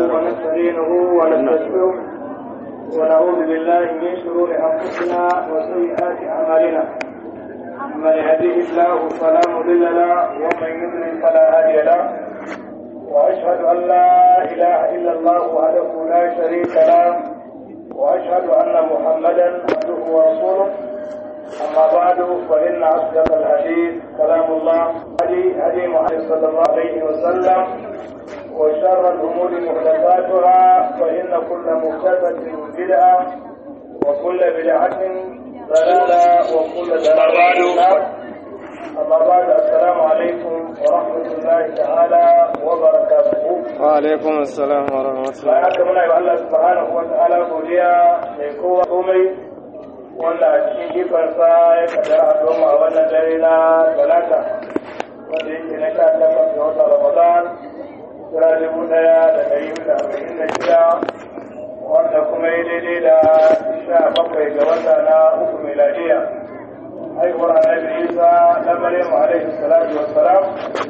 ونستعينه ونستغفره ونعوذ بالله من شرور انفسنا وسيئات اعمالنا من يهده الله فلا مضل له ومن يضلل فلا هادي له واشهد ان لا اله الا الله وحده لا شريك له واشهد ان محمدا عبده ورسوله اما بعد فان اصدق الحديث كلام الله هدي هدي محمد صلى الله عليه وسلم وشر الامور محدثاتها فان كل محدثه بدعه وكل بدعه ضلاله وكل ضلاله أما بعد السلام عليكم ورحمة الله تعالى وبركاته. وعليكم السلام ورحمة الله. bayan haka muna yi Allah subhanahu wa ta'ala godiya mai kowa komai wanda a cikin ikonsa ya kaddara a doma a wannan dare na talata wanda yake na sha takwas ga watan Ramadan kira dubu ɗaya da ɗari da arba'in da shida wanda kuma yi daidai da sha bakwai ga wata na uku miladiya. haihuwar annabi isa na maryam alaihi salatu wassalam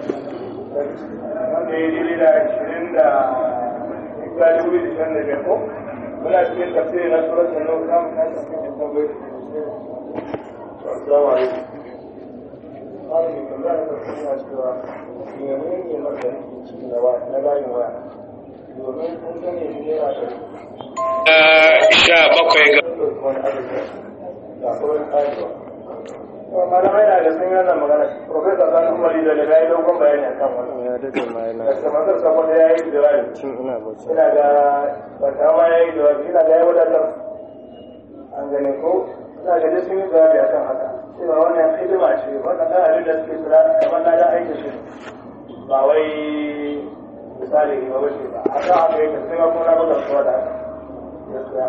wanda ya yi da ashirin da isa dubu da shan da biyar ko muna cikin tafsiri na surat da nau kan kan tafsiri da tambayi assalamu alaikum Malam mai tambaya na tafsiri na cewa menene ne maka yake ciki na na layin waya domin kun gane shi ne na sha bakwai ga wani arziki da kuma ayyuka malamai na da sun yi wannan magana profesa sani umari da daga yi dogon bayani akan wannan ya dade ma yana da samatar sakon da ya yi jawabi cin ina bauchi ina ga bata ma ya yi jawabi ina ga ya wadatar an gane ko ina ga dai sun yi jawabi akan haka cewa wannan hidima ce wannan ɗan abin da suke tsira kamar na da aiki shi ba wai misali ba wace ba a kan haka yake sai ma kuma na buga suwa da haka gaskiya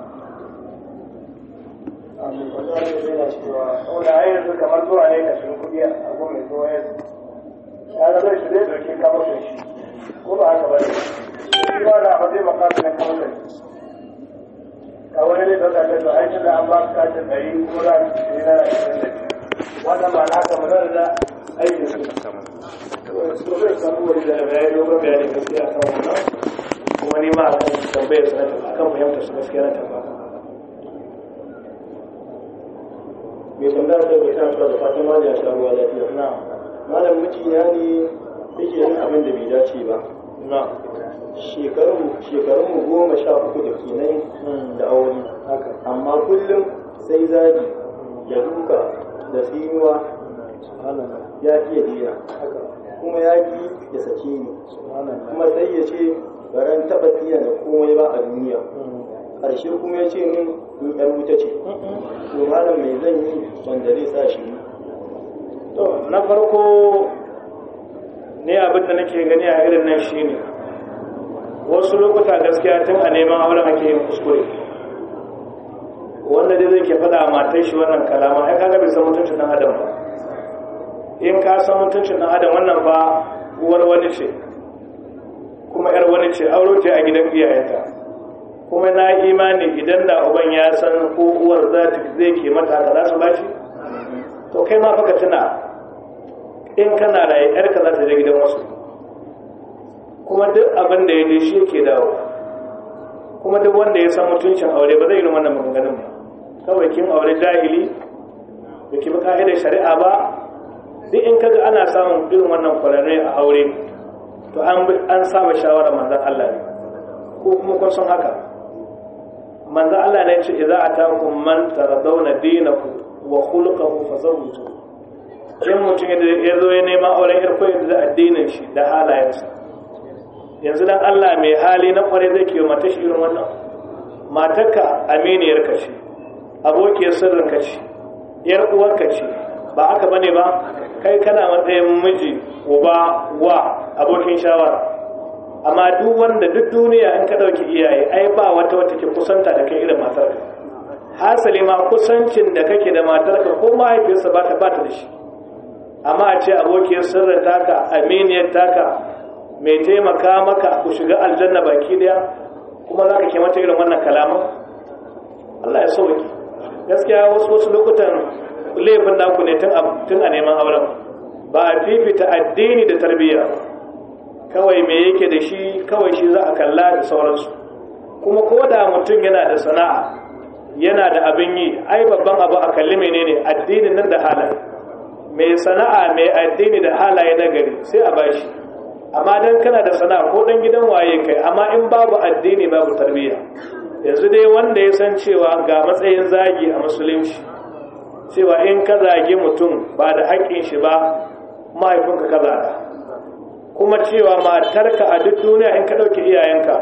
saboda ai yanzu kamar zuwa ne ka shirin kuɗi a gun mai zuwa yanzu ya zama shi zai ɗauke kamar da shi ko ba haka ba ne shi ba da ba zai makasa na kamar da shi ka wani ne ɗauka ta zuwa aikin da an ba su katin ɗari ko za su shi na ashirin da shi wannan ba na haka magana da aikin su so zai samu wani da ya yi dogon bayani gaskiya kan wannan kuma ni ma a kan tambayar su na tafi akan fahimtar su gaskiya na tafi mai tambaya da bai kan da fatan ma ya sha ruwa lafiya na malam mijina ne yake yin abin da bai dace ba na shekarun shekarun mu goma sha uku da kenan da aure haka amma kullum sai zagi da duka da tsinuwa ya iya diya kuma ya ki ya sake ni kuma sai ya ce baran taɓa tiya da komai ba a duniya ƙarshe kuma ya ce min in ƴar wuta ce to malam mai zan yi wanda zai sa shi to na farko ne abin da nake gani a irin nan shine wasu lokuta gaskiya tun a neman auren ake yin kuskure wanda dai zai ke faɗa a matar shi wannan kalama ai kaga bai san mutuncin ɗan adam ba in ka san mutuncin ɗan adam wannan ba uwar wani ce kuma yar wani ce auro ce a gidan iyayenta kuma na imani idan da uban ya san ko uwar za ta zai ke mata haka za su bashi to kai ma faka tuna in kana raye yarka za ta je gidan wasu kuma duk abin da ya je shi ke dawo kuma duk wanda ya san mutuncin aure ba zai yi wannan maganganun ba kawai kin aure jahili da ki bi ka'idar shari'a ba duk in kaga ana samun irin wannan kwararre a aure to an an saba shawara manzon Allah ne ko kuma kun san haka manzon Allah ne ya ce idza atakum man taradawna dinahu wa khuluquhu fazawwiju in mutum ya zo ya nema auren yar koyar da addinin shi da halayensa yanzu dan Allah mai hali na kware zai kiyo mata shi irin wannan matarka aminiyar ka ce abokiyar sirrin ka ce yar uwar ka ce ba haka bane ba kai kana matsayin miji uba wa abokin shawara amma duk wanda duk duniya in ka dauki iyaye ai ba wata wata ke kusanta da kai irin matarka hasali ma kusancin da kake da matarka ko mahaifiyarsa ba ta bata da shi amma a ce abokiyar sirrin taka aminiyar taka mai taimaka maka ku shiga aljanna baki daya kuma za ka ke mata irin wannan kalaman Allah ya sauki gaskiya wasu wasu lokutan laifin naku ne tun a neman auren ba a fifita addini da tarbiyya kawai me yake da shi kawai shi za a kalla da sauransu kuma ko da mutum yana da sana'a yana da abin yi ai babban abu a kalli menene addinin nan da halaye mai sana'a mai addini da halaye na gari sai a bashi amma dan kana da sana'a ko dan gidan waye kai amma in babu addini babu tarbiyya yanzu dai wanda ya san cewa ga matsayin zagi a musulunci cewa in ka zagi mutum ba da haƙƙin shi ba mahaifinka ka zaga kuma cewa matarka a duk duniya in ka ɗauki iyayenka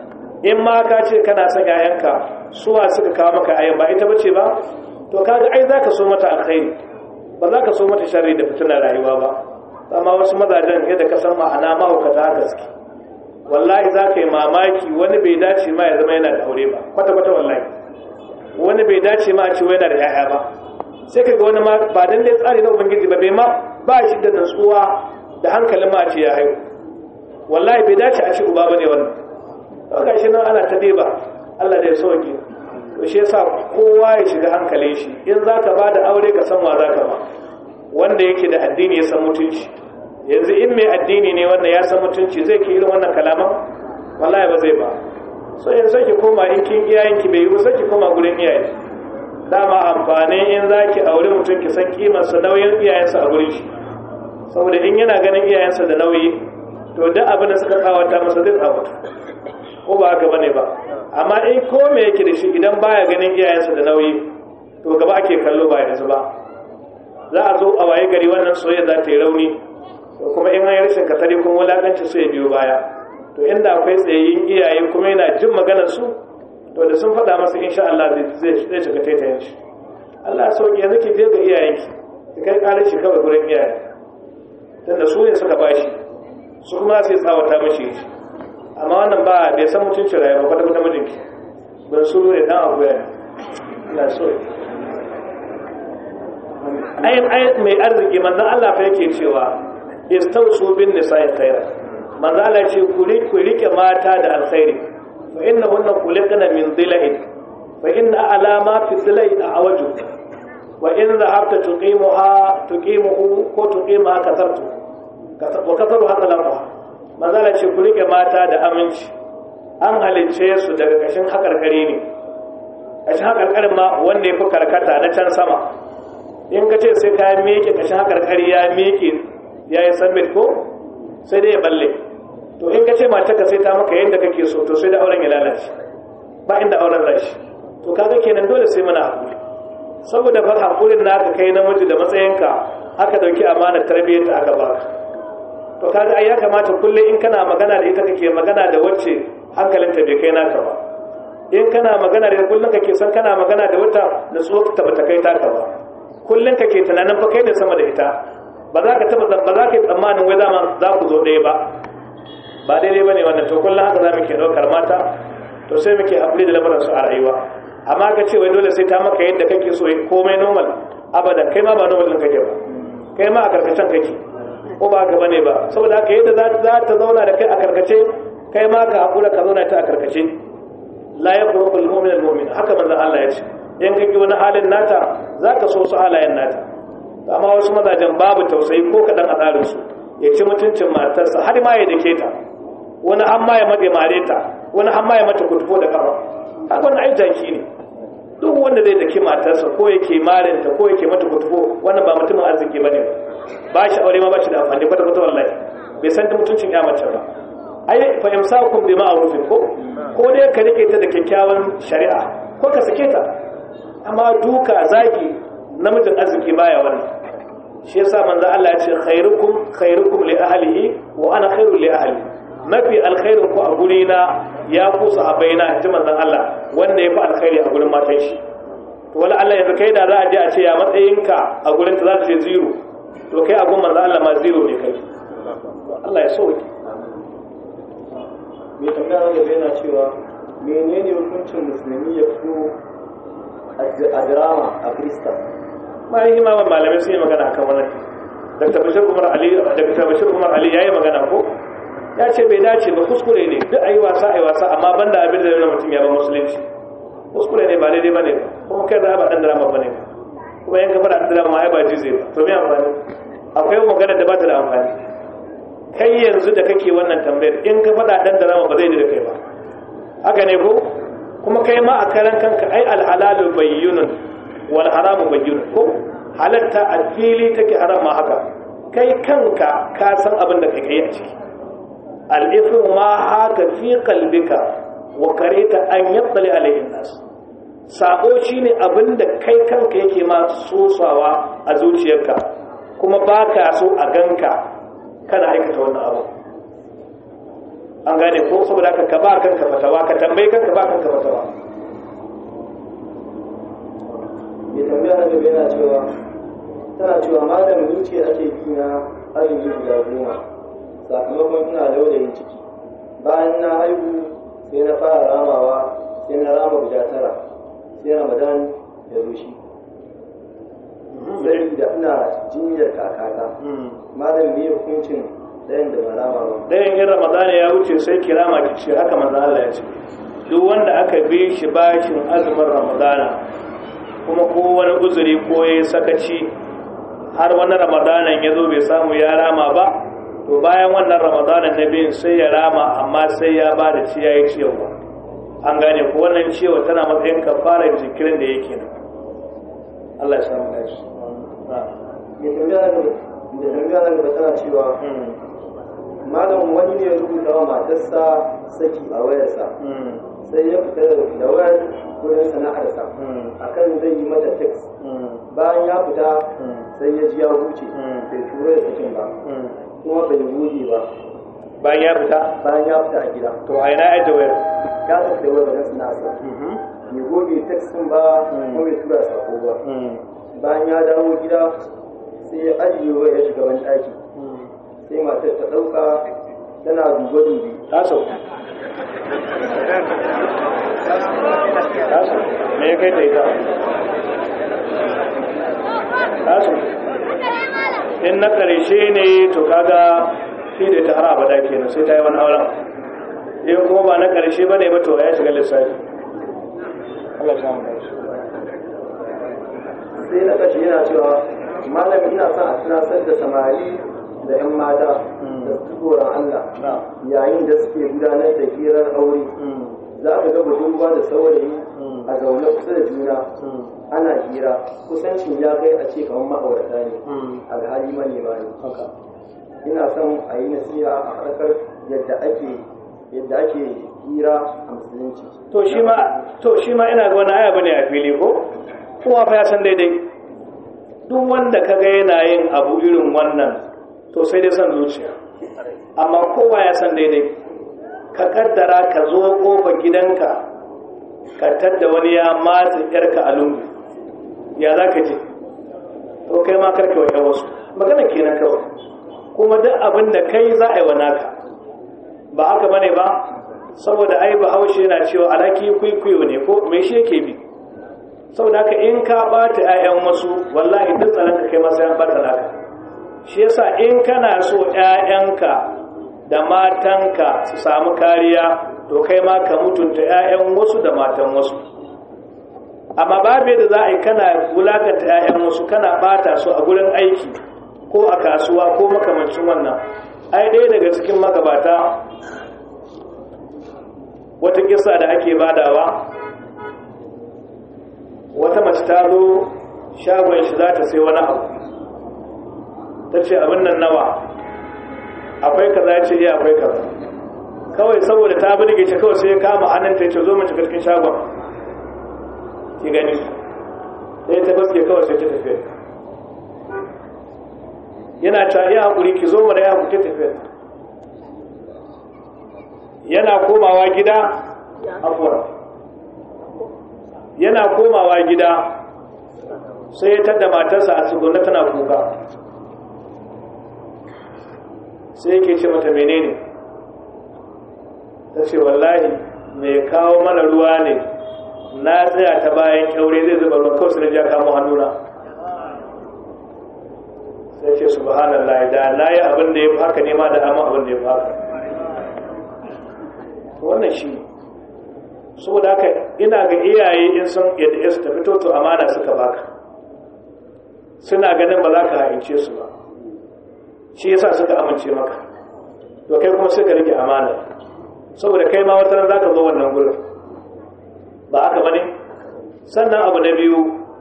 in ma ka ce kana son yayanka suwa suka kawo maka ayan ba ita bace ba to kaga ai zaka so mata alkhairi ba za ka so mata sharri da fitinar rayuwa ba amma wasu mazajen yadda ka san ma'ana mahaukata gaske wallahi za ka yi mamaki wani bai dace ma ya zama yana da aure ba kwata-kwata wallahi wani bai dace ma a ce yana da 'ya'ya ba sai ka ga wani ma ba dan dai tsari na ubangiji ba bai ma ba shi da nutsuwa da hankalin ma a ce ya haihu wallahi bai dace a ce uba ba ne wannan to ga shi nan ana ta deba Allah da ya sauke to shi yasa kowa ya shiga hankalin shi in za ka ba da aure ka san wa za ka ba wanda yake da addini ya san mutunci yanzu in mai addini ne wanda ya san mutunci zai ke irin wannan kalaman wallahi ba zai ba so yanzu sai ki koma in kin iyayenki bai yi ba sai ki koma gurin iyaye dama amfani in za ki aure mutum ki san kimarsa nauyin iyayensa a gurin shi saboda in yana ganin iyayensa da nauyi to duk abin da suka tsawata masa zai tsawata ko ba haka bane ba amma in ko me yake da shi idan baya ganin iyayensa da nauyi to gaba ake kallo ba yanzu ba za a zo a waye gari wannan soyayya za ta yi rauni to kuma in an yi rashin katari kuma wulakanci su ya biyo baya to inda akwai tsayayyin iyaye kuma yana jin maganar su to da sun faɗa masa insha Allah zai zai shiga taitayen shi Allah sauki yanzu ki je ga iyayenki ki kai ƙarar shi kawai gurin iyaye tunda su ne suka bashi su kuma sai tsawata mashi shi amma wannan ba bai san mutuncin rayuwa kwata kwata mijinki ban su ne dan abu ya ina so ayin ayin mai arziki manzon Allah fa yake cewa istausu bin nisa'i khaira manzo Allah ce ku ku rike mata da alkhairi fa innahunna khuliqna min dhila'in fa inna alama fi dhila'i awaju wa in dhahabta tuqimuha tuqimuhu ko tuqimuha kasartu wa kasaru hada lafa manzo Allah ce ku rike mata da aminci an halince su daga kashin hakarkari ne kashin hakarkarin ma wanda ya fi karkata na can sama in ka ce sai ka miƙe kashin hakarkari ya miƙe ya yi summit ko sai dai ya balle to in ka ce mace ka sai ta maka yadda kake so to sai da auren ya lalace ba inda auren rashi to kaga kenan dole sai muna hakuri saboda fa hakurin naka kai namiji da matsayinka aka dauki amanar tarbiyyar ta aka baka to kaga ai ya kamata kullum in kana magana da ita kake magana da wacce hankalinta bai kai naka ba in kana magana da kullum kake san kana magana da wata nutsuwa ta bata kai taka ba kullum kake tunanin fa kai ne sama da ita ba za ka taba ba za ka yi tsammanin wai zama za ku zo ɗaya ba ba daidai ba ne wannan to kullum haka za mu ke ɗaukar mata to sai muke haƙuri da lamarin su a rayuwa amma ka ce wai dole sai ta maka yadda kake so komai normal abadan kai ma ba normal ɗin kake ba kai ma a karkacen kake ko ba ka bane ba saboda haka yadda za ta zauna da kai a karkace kai ma ka haƙura ka zauna ta a karkace la yaqulu al-mu'min al-mu'min haka manzon Allah ya ce in kake wani halin nata zaka so su halayen nata amma wasu mazajen babu tausayi ko kaɗan a tsarinsu ya ci mutuncin matarsa har ma ya dake ta wani an ma ya maɗe mare ta wani an ma ya mata kutufo da kafa har wani ai jaki ne duk wanda zai dake matarsa ko yake marinta ko yake mata kutufo wannan ba mutumin arziki ba ne ba shi aure ma ba shi da amfani kwata kwata wallahi bai san da mutuncin ya mace ba ai fa imsakum bi ma'rufin ko ko dai ka rike ta da kyakkyawan shari'a ko ka sake ta amma duka zagi namijin arziki baya wannan shi yasa manzo Allah ya ce khairukum khairukum li ahlihi wa ana khairul li ahli mafi alkhairin ku a guri na ya ku sahabbaina ji manzon Allah wanda ya fi alkhairi a gurin matan shi to wala Allah yanzu kai da za a je a ce ya matsayinka a gurin ta za ta ce zero to kai a gun manzon Allah ma zero ne kai Allah ya sauke mai tambaya gaba yana cewa menene hukuncin musulmi ya fito a drama a krista bayan imaman malamai sun yi magana akan wannan dr bashir umar ali dr bashir umar ali yayi magana ko ya ce bai dace ba kuskure ne duk ayi wasa ayi wasa amma banda abin da yana mutum ya ba musulunci kuskure ne ba daidai bane kuma kai da ba dan drama bane kuma yan kafa da drama ai ba jize ba to me amfani akwai magana da ba ta da amfani kai yanzu da kake wannan tambayar in ka faɗa ɗan da rama ba zai da kai ba haka ne ko kuma kai ma a karan kanka ai alhalalu bayyinun wal haramu bayyinun ko halatta a fili take haram ma haka kai kanka ka san abin da kai a ciki al-ithmu ma haka fi qalbika wa karita an yattali alaihin nas sabo shine abin da kai kanka yake ma sosawa a zuciyarka kuma baka so a ganka kana aikata wannan abu an gane ko saboda haka ka ba kanka fatawa ka tambayi kanka ba kanka fatawa mai tambaya na gaba yana cewa tana cewa malam ni ce ake bi na azumi guda goma sakamakon ina laulayin ciki bayan na haihu sai na fara ramawa sai na rama guda tara sai ramadan ya zo shi sai da ina jinyar kakata malam me hukuncin ɗayan da ba rama ba ɗayan in ramadana ya wuce sai kirama ki ce haka manzo Allah ya ce duk wanda aka bi shi bashin azumin ramadana kuma ko wani uzuri ko ya sakaci har wani ramadanan ya zo bai samu ya rama ba to bayan wannan ramadanan na biyun sai ya rama amma sai ya ba da ci ya yi ciyawa an gane ko wannan ciyawa tana matsayin kafarar jikirin da yake nan Allah ya samu dashi mai tambaya ne da tambaya ne ba tana cewa malam wani ne ya rubuta wa matarsa saki a wayarsa sai ya fita da wayar wurin sana'arsa akan zai yi mata text bayan ya fita sai ya ji ya huce bai tura da sakin ba kuma bai goge ba bayan ya fita bayan ya fita a gida to a ina yadda wayar ya tafi da wayar wajen sana'arsa bai goge text din ba kuma bai tura sako ba bayan ya dawo gida sai ya ajiye wayar ya shiga wani ɗaki sai matar ta ɗauka tana dube-dubi ta sauka tasu me ya kai da ita tasu in na ƙarshe ne to kaga shi da ta har abada kenan sai ta yi wani auren in kuma ba na ƙarshe ba ne ba to ya shiga lissafi Allah samu dace sai na ƙarshe yana cewa malam ina son a tunasar da samari da 'yan mata da su tsoron Allah na yayin da suke gudanar da hirar aure za ka ga budurwa da saurayi a zaune kusa da juna ana hira kusancin ya kai a ce kamar ma'aurata ne alhali manema ne haka ina son a yi nasiha a harkar yadda ake yadda ake hira a musulunci to shi ma to shi ma ina ga wani aya bane a fili ko kowa fa ya san daidai duk wanda kaga yana yin abu irin wannan to sai dai san zuciya amma kowa ya san daidai ka kaddara ka zo kofa gidanka ka tadda wani ya matsa yarka a lungu ya za ka ji to kai ma karka wa wasu magana kenan kawai kuma duk abin da kai za a yi wa naka ba haka bane ba saboda ai bahaushe yana cewa alaki kwaikwayo ne ko me shi yake bi saboda haka in ka bata 'ya'yan wasu wallahi duk tsaron ka kai masa yan bata naka shi yasa in kana so 'ya'yanka da matanka su samu kariya to kai ma ka mutunta 'ya'yan wasu da matan wasu amma babu yadda za a yi kana wulakanta 'ya'yan wasu kana bata su a gurin aiki ko a kasuwa ko makamancin wannan ai ɗaya daga cikin magabata wata kisa da ake badawa wata mace ta zo shagon shi za ta sai wani abu ta ce abin nan nawa akwai kaza ya ce iya akwai kaza kawai saboda ta birge shi kawai sai ya kama hannun ta ce zo mace cikin shagon ki gani sai ta baske kawai sai ta tafiya yana ta iya haƙuri ki zo mana ya haƙuri tafiya yana komawa gida afuwa yana komawa gida sai ya tada matarsa a tsugunna tana kuka sai yake ce mata menene ta ce wallahi mai kawo mana ruwa ne na tsaya ta bayan kyaure zai zuba ruwan kawai sai ja kamo hannuna sai ce subhanallah da na yi abin da ya fi haka nema da amma abin da ya fi haka wannan shi saboda haka ina ga iyaye in sun yadda ya su tafi toto amana suka baka suna ganin ba za ka haince su ba shi yasa suka amince maka to kai kuma sai ka rike amana saboda kai ma wata ran zaka zo wannan gurin ba haka bane sannan abu na biyu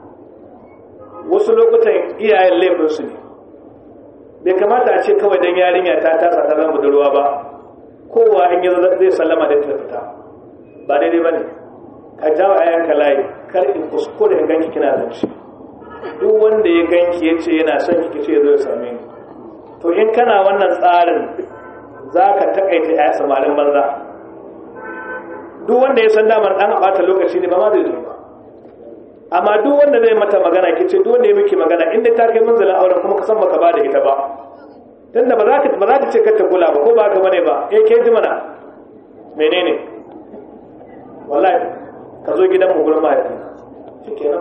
wasu lokutan iyayen laifin su ne bai kamata a ce kawai dan yarinya ta tasa ta zama budurwa ba kowa in yi zai sallama da ta fita ba daidai bane ka jawo ayanka layi kar in kuskure in ganki kina zance duk wanda ya ganki ya ce yana son ki ce zo ya same ni to in kana wannan tsarin za ka takaita ya samarin banza duk wanda ya san damar dan bata lokaci ne ba ma zai zo ba amma duk wanda zai mata magana ki ce duk wanda ya miki magana inda ta kai munzalin auren kuma ka san baka ba da ita ba tunda ba za ka ba za ka ce ka ta kula ba ko ba ka bane ba eh ke ji mana menene wallahi ka zo gidan mu gurin mahaifi shikenan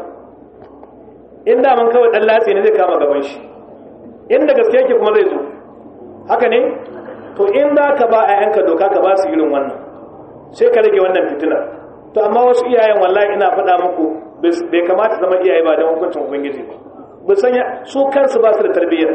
in da man kawai dan latsi ne zai kama gaban shi inda gaske yake kuma zai zo haka ne to in za ka ba a yanka doka ka ba su irin wannan sai ka rage wannan fitinar to amma wasu iyayen wallahi ina faɗa muku bai kamata zama iyaye ba don hukuncin ubangiji ba sanya su kansu ba su da tarbiyyar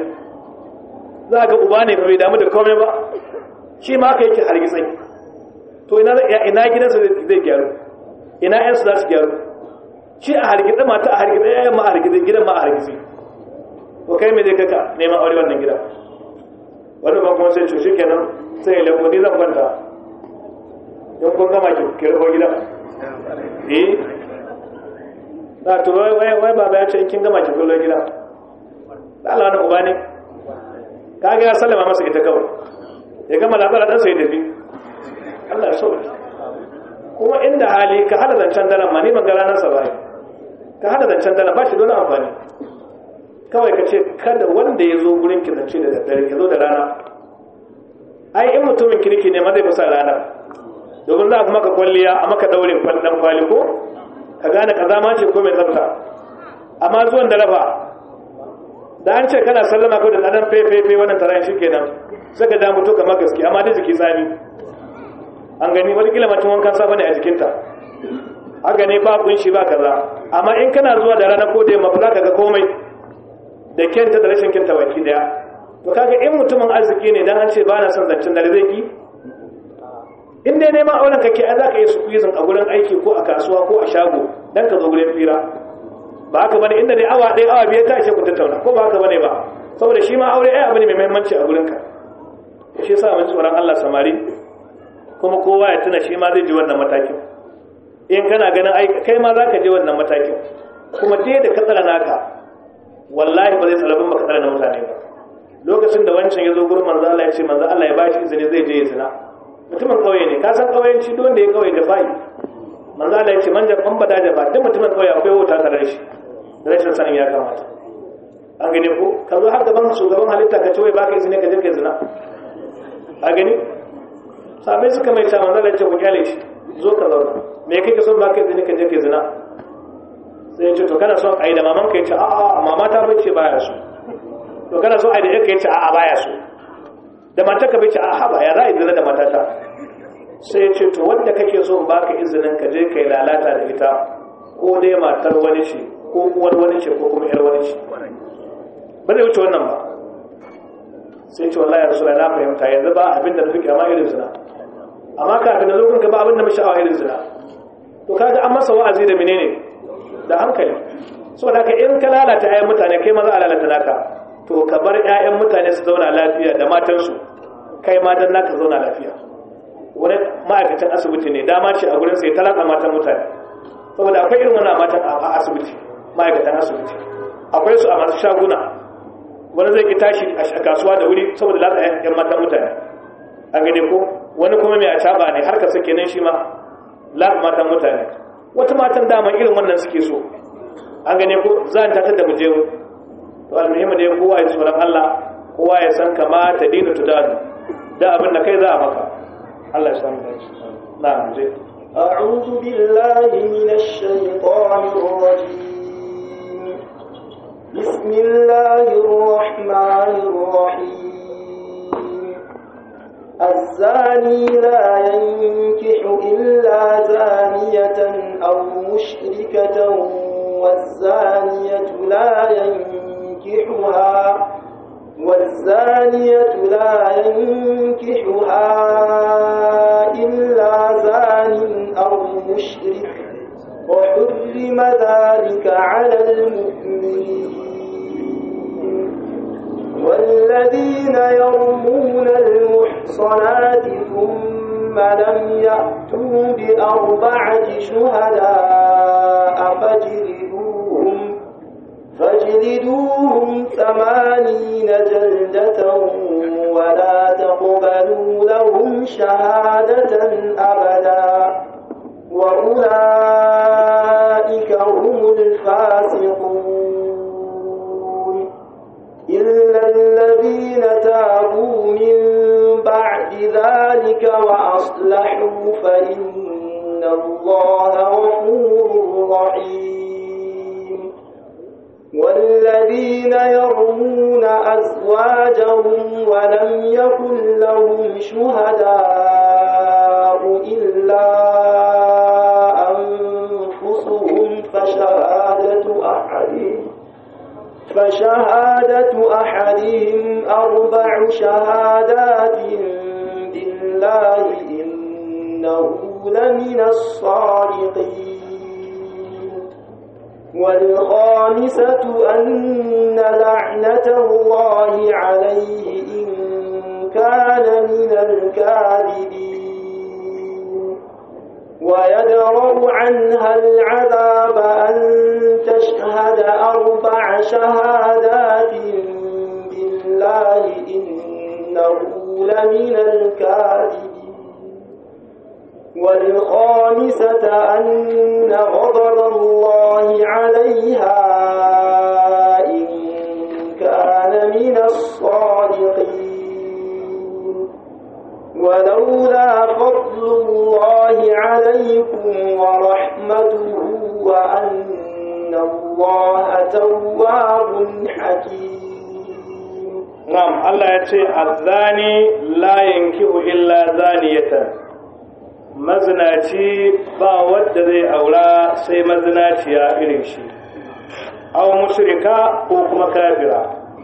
za ga uba ne bai damu da komai ba shi ma haka yake hargitsai to ina ina gidansa zai gyaru ina yansu za su gyaru shi a hargitsa mata a hargitsa yayin ma a hargitsa gidan ma a hargitsa to kai me zai kaka neman aure wannan gida wani ba kuma sai to shi kenan sai ya lagu ni zan kwanta don kun gama ki kirko gida eh na to wai wai wai baba ya ce kin gama ki kirko gida Allah wani uba ne ka ga ya sallama masa ita kawai ya gama labarin dan sai tafi Allah ya so kuma inda hali ka hada zancen daren ma ni ban ga ranar sa ba ka hada zancen daren ba shi dole amfani kawai ka ce kada wanda ya zo gurin ki zance da daddare ya zo da rana ai in mutumin kirki ne ma zai fi rana domin za a maka kwalliya a maka daurin dan kwali ko ka gane kaza ma ce ko mai tsafta amma zuwan da rafa da an ce kana sallama ko da dan fefe wannan taran shi kenan sai ka da mutu kamar gaske amma da jiki tsami an gani wani kila mutum wankan safa ne a jikinta haka ne ba kunshi ba kaza amma in kana zuwa da rana ko da yamma ba za ka ga komai da kyanta da rashin kyanta baki daya to kaga in mutumin arziki ne dan an ce ba na son zancen dare zai ki in dai neman auren kake ai zaka yi squeezing a gurin aiki ko a kasuwa ko a shago dan ka zo gurin fira ba haka bane inda dai awa ɗaya awa biyar ta ce ku tattauna ko ba haka bane ba saboda shi ma aure ai abu ne mai muhimmanci a gurin ka shi yasa mun tsoron Allah samari kuma kowa ya tuna shi ma zai ji wannan matakin in kana ganin ai kai ma zaka je wannan matakin kuma dai da ka tsara naka wallahi ba zai tsarabin baka tsara na mutane ba lokacin da wancan ya zo gurin manzo Allah ya ce manzo Allah ya bashi izini zai je ya zina mutumin kauye ne ka san kauyenci duk wanda ya kauye da bai manzo Allah ya ce man jaban bada da ba duk mutumin kauye akwai wuta tare da shi da rashin sanin ya kamata an gane ko ka zo har gaban shugaban halitta ka ce wai baka izini ka je ka zina a gani sabai suka mai ta manzo Allah ya ce ku kyale shi zo ka zauna me kake son baka izini ka je ka zina sai ya ce to kana son ai da maman ka ya ce a'a mama ta bace baya so to kana son ai da yake ya ce a'a baya so da matarka bai ce a ba ya za a izina da matata sai ya ce to wanda kake so ba ka izinin ka je ka yi lalata da ita ko dai matar wani ce ko uwar wani ce ko kuma yar wani ce ba zai wuce wannan ba sai ce wallahi rasu na fahimta yanzu ba abin da nufi kyama irin zina amma kafin da zo ka ba abin da mashi awa irin zina to kaga an masa wa'azi da menene da hankali saboda ka in ka lalata 'ya'yan mutane kai ma za a lalata naka to ka bar 'ya'yan mutane su zauna lafiya da matansu kai ma dan naka zauna lafiya wani ma'aikacin asibiti ne dama ce a gurin sai talaka matan mutane saboda akwai irin wannan matan a asibiti ma'aikatan asibiti akwai su a masu shaguna wani zai ki tashi a kasuwa da wuri saboda latsa 'yan matan mutane an gane ko wani kuma mai acaba ne har ka sake nan shi ma latsa matan mutane wata matan dama irin wannan suke so an gane ko za ta tattar da mu je to almuhimmi da kowa ya tsoron Allah kowa ya san kama ta dina tudanu da abin da kai za a maka Allah ya san da shi na je أعوذ بالله من الشيطان الرجيم بسم الله الرحمن الرحيم الزاني لا ينكح إلا زانية أو مشركة والزانية لا ينكحها والزانية لا ينكحها إلا زان أو مشرك وحرم ذلك على المؤمنين والذين يرمون المحصنات ثم لم يأتوا بأربعة شهداء فاجلدوهم فاجلدوهم ثمانين جلدة ولا تقبلوا لهم شهادة أبدا وأولئك هم الفاسقون إلا الذين تابوا من بعد ذلك وأصلحوا فإن الله غفور رحيم والذين يرمون أزواجهم ولم يكن لهم شهداء إلا أنفسهم فشهادة أحدهم فشهادة أحدهم أربع شهادات بالله إنه لمن الصادقين والخامسة أن لعنة الله عليه إن كان من الكاذبين ويدرأ عنها العذاب أن تشهد أربع شهادات بالله إنه لمن الكاذبين والخامسة أن غضب الله عليها إن كان من الصادقين ولولا فضل الله عليكم ورحمته وأن الله تواب حكيم na'am Allah ya ce azzani la yankihu illa zaniyatan mazinaci ba wadda zai aura sai mazinaciya irin shi aw mushrika ko kuma kafira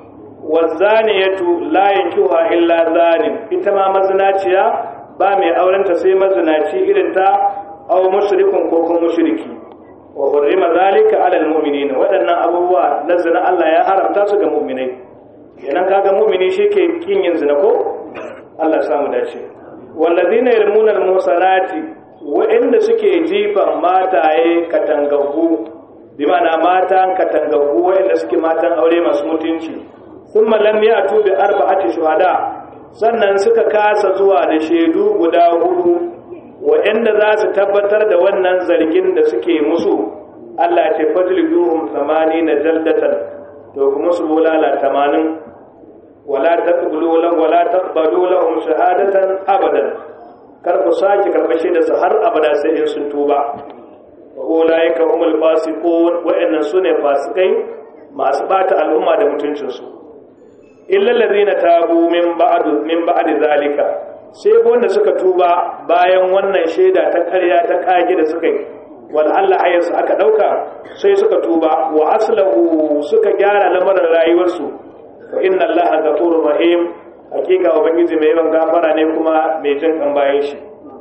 wazaniyatu la yankihuha illa zanin ita ma mazinaciya ba mai aurenta sai mazinaci irin ta aw mushrikun ko kuma mushriki wa hurrima zalika ala almu'minin waɗannan abubuwa na zina Allah ya haramta su ga mu'minai kenan kaga mu'mini shike kin yin zina ko Allah ya samu dace wallazina yarmuna almusanati wa'inda suke jifan mataye katangaggu bi ma'ana matan katangaggu wa'inda suke matan aure masu mutunci thumma lam ya'tu bi arba'ati shuhada sannan suka kasa zuwa da shaidu guda hudu wa'inda za su tabbatar da wannan zargin da suke musu Allah ce fatliduhum na jaldatan to kuma su bulala 80 wala taqbulu lahum wala taqbalu lahum shahadatan abadan kar ku sake karbashe da su har abada sai in sun tuba wa ulaika humul fasiqun wa'annan sune fasikai masu bata al'umma da mutuncin su illa allazina tabu min ba'd min ba'd zalika sai wanda suka tuba bayan wannan shaida ta ƙarya ta kage da suka yi wal Allah ayyansu aka dauka sai suka tuba wa aslahu suka gyara lamarin rayuwarsu fa inna Allah ghafurur rahim hakika ubangiji mai yawan gafara ne kuma mai jin kan bayan shi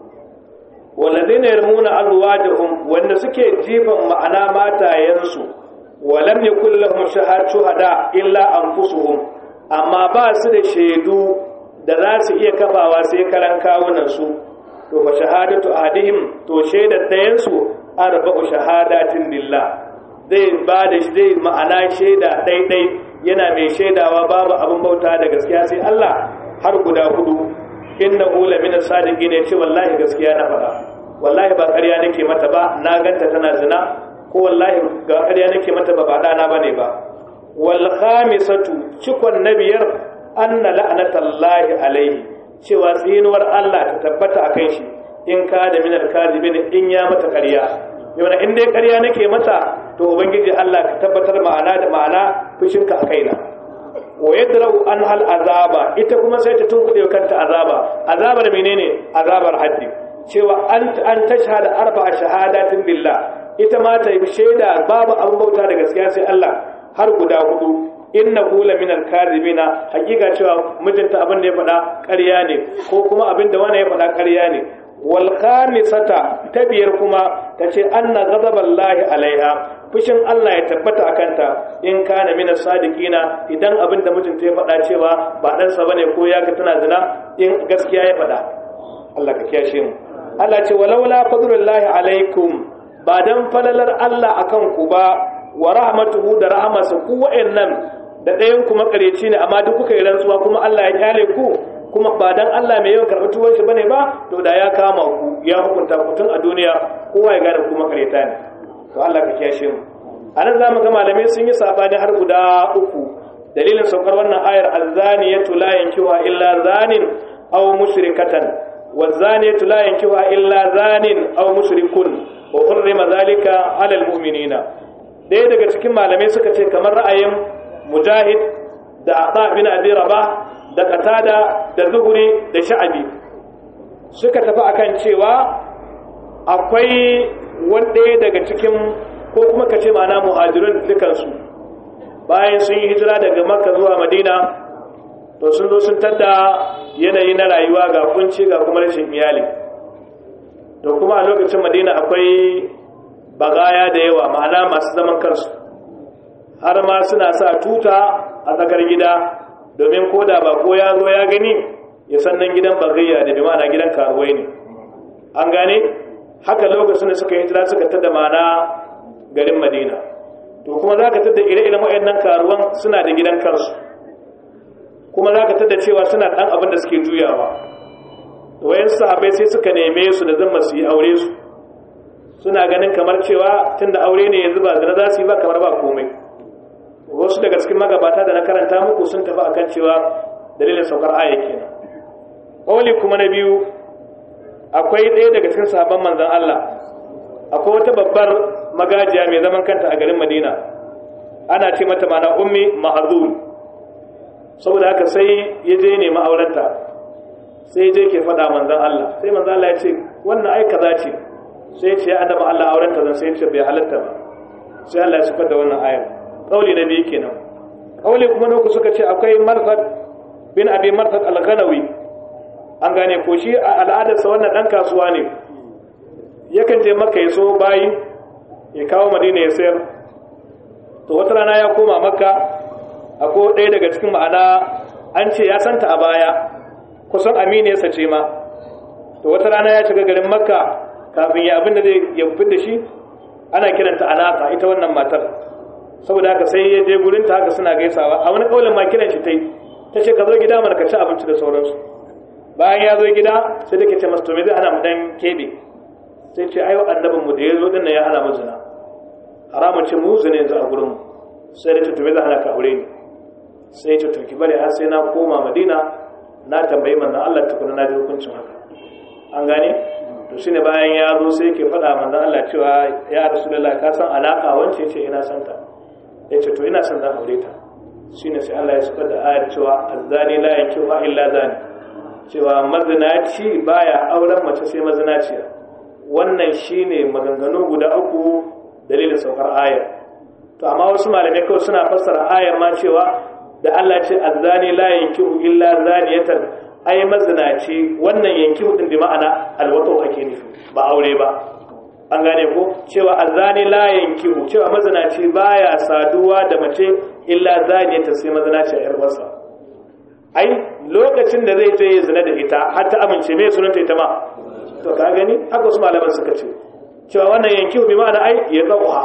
walladheena yarmuna azwajahum wanda suke jifan ma'ana matayensu wa lam yakul lahum shuhada illa anfusuhum amma ba su da shaidu da za su iya kafawa sai karan kawunan su to fa shahadatu ahadihim to shaidar dayan su arba'u shahadatin lillah zai ba da zai ma'ana shaida daidai yana mai shaidawa babu abin bauta da gaskiya sai Allah har guda hudu inna ula min sadiqin ya ce wallahi gaskiya na faɗa wallahi ba ƙarya nake mata ba na ganta tana zina ko wallahi ga ƙarya nake mata ba ba dana bane ba wal khamisatu cikon nabiyar anna la'natallahi alaihi cewa tsinuwar Allah ta tabbata akan shi in ka da min al-kadhibin in ya mata ƙarya yau in dai ƙarya nake mata to ubangiji Allah ka tabbatar ma'ana da ma'ana fushinka a kaina wa yadra'u an hal azaba ita kuma sai ta tunkuɗe kanta azaba azabar menene azabar haddi cewa an an tashhada arba'a shahadatin billah ita ma ta yi shaida babu abin bauta da gaskiya sai Allah har guda hudu innahu la minal kadhibina hakika cewa mijinta abin da ya faɗa ƙarya ne ko kuma abin da wani ya faɗa ƙarya ne wal khamisata ta biyar kuma tace anna ghadaballahi alaiha fushin Allah ya tabbata akanta in kana minas sadiqina idan abin da mijinta ya faɗa cewa ba dan sa bane ko ya ga tana zina in gaskiya ya faɗa Allah ka kiyashe mu Allah ce walaula fadlullahi alaikum ba dan falalar Allah akan ku ba wa rahmatuhu da rahamarsa ku wa'annan da ɗayan ku makareci ne amma duk kuka yi rantsuwa kuma Allah ya kyale ku kuma ba dan Allah mai yawan karɓi tuwon shi bane ba to da ya kama ku ya hukunta ku tun a duniya kowa ya gane ku makareta ne to Allah ka kiyashe mu anan zamu ga malamai sun yi sabani har guda uku dalilin saukar wannan ayar azzaniyatu la yankiwa illa zanin aw mushrikatan wazaniyatu la yankiwa illa zanin aw mushrikun wa hurrima zalika ala almu'minina daya daga cikin malamai suka ce kamar ra'ayin mujahid da ata bin abi rabah da qatada da zuhuri da sha'abi suka tafi akan cewa akwai wanda daga cikin ko kuma kace ma'ana muhajirun dukansu bayan sun yi hijira daga makka zuwa madina to sun zo sun tada yanayi na rayuwa ga kunci ga kuma rashin iyali to kuma a lokacin madina akwai bagaya da yawa ma'ana masu zaman kansu har ma suna sa tuta a tsakar gida domin ko da ba ko ya zo ya gani ya san nan gidan bagayya da bi ma'ana gidan karuwai ne an gane haka lokacin da suka yi hijira suka tada ma'ana garin madina to kuma za ka tada ire-iren waɗannan karuwan suna da gidan kansu kuma za ka tada cewa suna ɗan abin da suke juyawa wayan sahabai sai suka neme su da zama su yi aure su suna ganin kamar cewa tun da aure ne yanzu ba zina za su yi ba kamar ba komai wasu daga cikin magabata da na karanta muku sun tafi akan cewa dalilin saukar aya kenan ƙauli kuma na biyu akwai ɗaya daga cikin sahabban manzon Allah akwai wata babbar magajiya mai zaman kanta a garin Madina ana ce mata mana ummi ma'azul saboda haka sai ya je nemi aurenta sai je ke faɗa manzan Allah sai manzan Allah ya ce wannan ai kaza ce sai ya ce ya adama Allah aurenta zan sai ya ce bai halatta ba sai Allah ya sukar da wannan ayar kauli na biyu kenan kauli kuma na uku suka ce akwai marfad bin abi marfad al-ghanawi an gane ko shi a al'adarsa wannan dan kasuwa ne yakan je makka ya so bayi ya kawo madina ya sayar to wata rana ya koma makka akwai ɗaya daga cikin ma'ana an ce ya santa a baya kusan aminiyarsa ce ma to wata rana ya shiga garin makka kafin ya abin da zai ya fi da shi ana kiranta alaka ita wannan matar saboda haka sai ya je gurin ta haka suna gaisawa a wani kaulin ma kiran shi tai ta ce ka zo gida mana ka ci abinci da sauransu bayan ya zo gida sai da ke ce masu to me zai hana mu dan kebe sai ce ayo annabin mu da ya zo dinnan ya hana mu zina haramun ce mu zina yanzu a gurin mu sai da ce to me zai hana ka aure ni sai ce to ki bari har sai na koma madina na tambayi manzon Allah tukuna na ji hukuncin haka an gane to shine bayan ya zo sai yake faɗa manzon Allah cewa ya rasulullahi ka san alaka wance ce ina son ta yace to ina son zan aure ta shine sai Allah ya saka da ayar cewa azzani la yankihu illa zani cewa mazinaci baya auren mace sai mazinaciya wannan shine maganganu guda uku dalilin saukar ayar to amma wasu malamai kawai suna fassara ayar ma cewa da Allah ce azzani la yankihu illa zaniyatan ai mazinaci wannan yankihu din bi ma'ana alwato ake nufi ba aure ba an gane ko cewa azzani la yankihu cewa mazinaci baya saduwa da mace illa zaniyatan sai mazinaci a yar wasa ai lokacin da zai je ya zina da ita har ta amince me sunanta ita ma to ka gani haka wasu malaman suka ce cewa wannan yankihu bi ma'ana ai ya zauha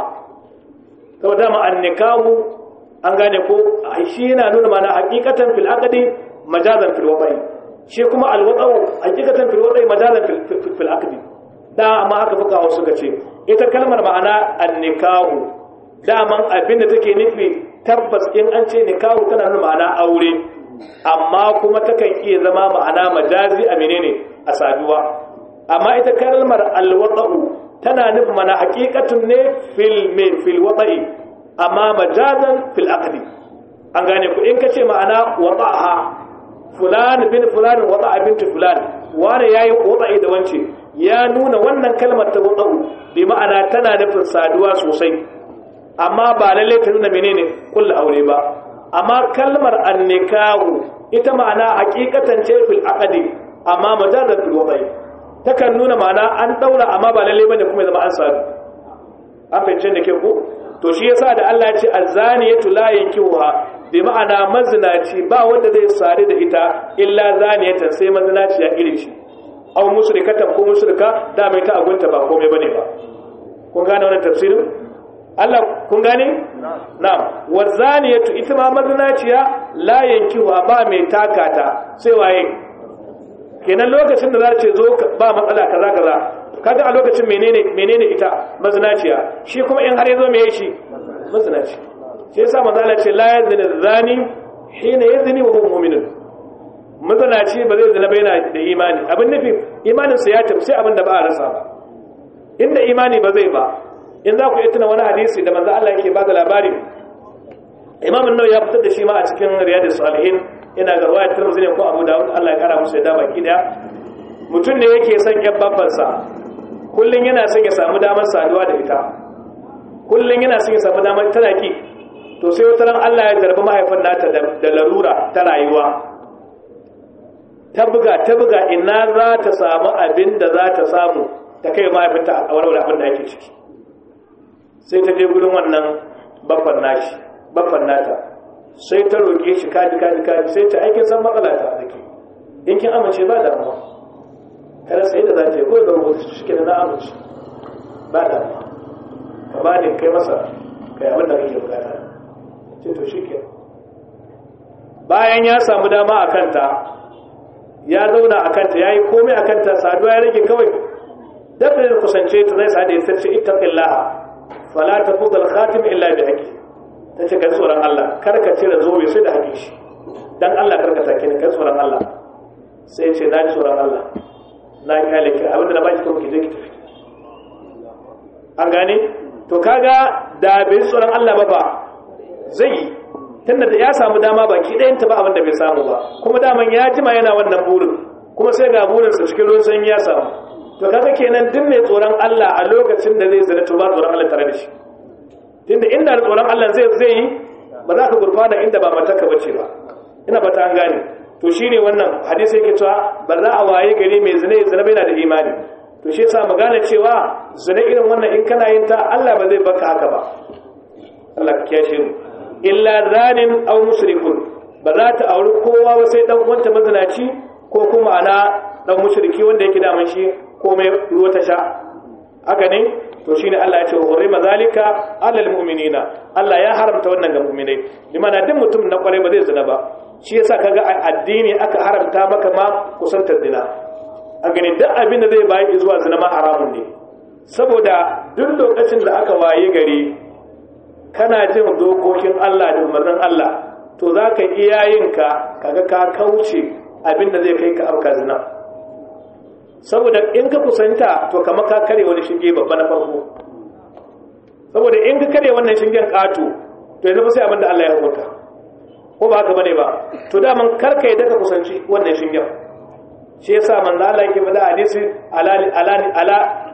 saboda ma annikahu an gane ko shi yana nuna mana hakikatan fil aqdi majazan fil wada'i shi kuma al wada'u hakikatan fil wada'i majazan fil fil aqdi da amma aka fuka wasu suka ce ita kalmar ma'ana an-nikahu daman abinda take nufi tabbas in an ce nikahu tana nuna ma'ana aure amma kuma takan iya zama ma'ana majazi a menene a saduwa amma ita kalmar al wada'u tana nufin mana hakikatun ne fil fil wada'i amma majazan fil aqdi an gane ku in kace ma'ana wada'aha fulan bin fulan wada'a binti fulan wani yayi wada'i da wance ya nuna wannan kalmar ta wada'u bi ma'ana tana nufin saduwa sosai amma ba lalle ta nuna menene kullu aure ba amma kalmar annikahu ita ma'ana hakikatan ce fil aqdi amma mujarrad fil wada'i takan nuna ma'ana an daura amma ba lalle bane kuma zama an sadu an fahimce da ke ko to shi yasa da Allah ya ce azaniyatu la yankihuha bi ma'ana mazinaci ba wanda zai sare da ita illa zaniyatan sai mazinaci ya irin shi aw mushrikatan ko mushrika da mai ta agunta ba komai bane ba kun gane wannan tafsirin Allah kun gane na'am wazaniyatu ita ma mazinaciya la yankihuha ba mai takata sai waye kenan lokacin da za ce zo ba matsala kaza kaza kaga a lokacin menene menene ita mazinaciya shi kuma in har yazo me shi mazinaci shi yasa manzo Allah ce la yazni zani hina yazni wa huwa mu'minun mazinaci ba zai zina ba yana da imani abin nufi imanin sa ya tafi sai abin da ba a rasa ba inda imani ba zai ba in za ku yi tuna wani hadisi da manzo Allah yake ba da labari Imam an-Nawawi ya fitar da shi ma a cikin Riyadus Salihin ina ga ruwayar Tirmidhi ne ko Abu Dawud Allah ya kara musu da baki daya mutum ne yake son ƴan babbansa kullum yana son ya samu damar saduwa da ita kullum yana son ya samu damar tana ki to sai wata ran Allah ya zarbi mahaifin nata da larura ta rayuwa ta buga ta buga ina za ta samu abin da za ta samu ta kai mahaifinta a warware abin da ake ciki sai ta je gurin wannan babban nashi babban nata sai ta roƙe shi kaji kaji kaji sai ta aikin san matsala ta da ke in kin amince ba damuwa kada sai da za ta yi ko da rubutu shi ke da na amince ba damuwa ka ba ni kai masa kai abin da kake bukata ce to shi ke bayan ya samu dama a kanta ya zauna a kanta ya yi komai a kanta saduwa ya rage kawai dabda da kusance ta zai sa da ya sarce ittaqillaha fala tafudal khatim illa bi haqqi ta ce kai tsoron Allah kar ka cire zobe sai da haƙi shi dan Allah kar ka take ni kai tsoron Allah sai ce na ji tsoron Allah na kyale ki abinda na baki kuma ki je ki tafi an gane to kaga da bai tsoron Allah ba ba zai yi tunda da ya samu dama baki ɗayan ta ba abin da bai samu ba kuma daman ya jima yana wannan burin kuma sai ga burinsa cikin ruwan sanyi ya samu to kaga kenan duk mai tsoron Allah a lokacin da zai zina to ba tsoron Allah tare da shi tunda inda da tsoron Allah zai zai yi ba za ka gurfana inda ba mataka bace ba ina ba ta an gane to shine wannan hadisi yake cewa ba za a waye gari mai zina ya zina bai na da imani to shi yasa mu gane cewa zina irin wannan in kana yin ta Allah ba zai baka haka ba Allah ka kiyashe mu illa zanin aw mushrikun ba za ta auri kowa ba sai dan uwanta mazinaci ko kuma ana dan mushriki wanda yake da shi komai ruwa ta sha haka ne to shine Allah ya ce hurrima zalika alal mu'minina Allah ya haramta wannan ga mu'minai limana duk mutum na kware ba zai zina ba shi yasa kaga a addini aka haramta maka ma kusantar zina a gani duk abin da zai bayi zuwa zina ma haramun ne saboda duk lokacin da aka waye gari kana jin dokokin Allah da umarnin Allah to za ka iya yinka kaga ka kauce abin da zai kai ka auka zina saboda in ka kusanta to kama ka kare wani shinge babba na farko saboda in ka kare wannan shingen ƙato to yanzu fa sai abin da Allah ya hukunta ko ba haka bane ba to daman karka yi daga kusanci wannan shingen shi yasa manzo Allah yake faɗa hadisi ala ala ala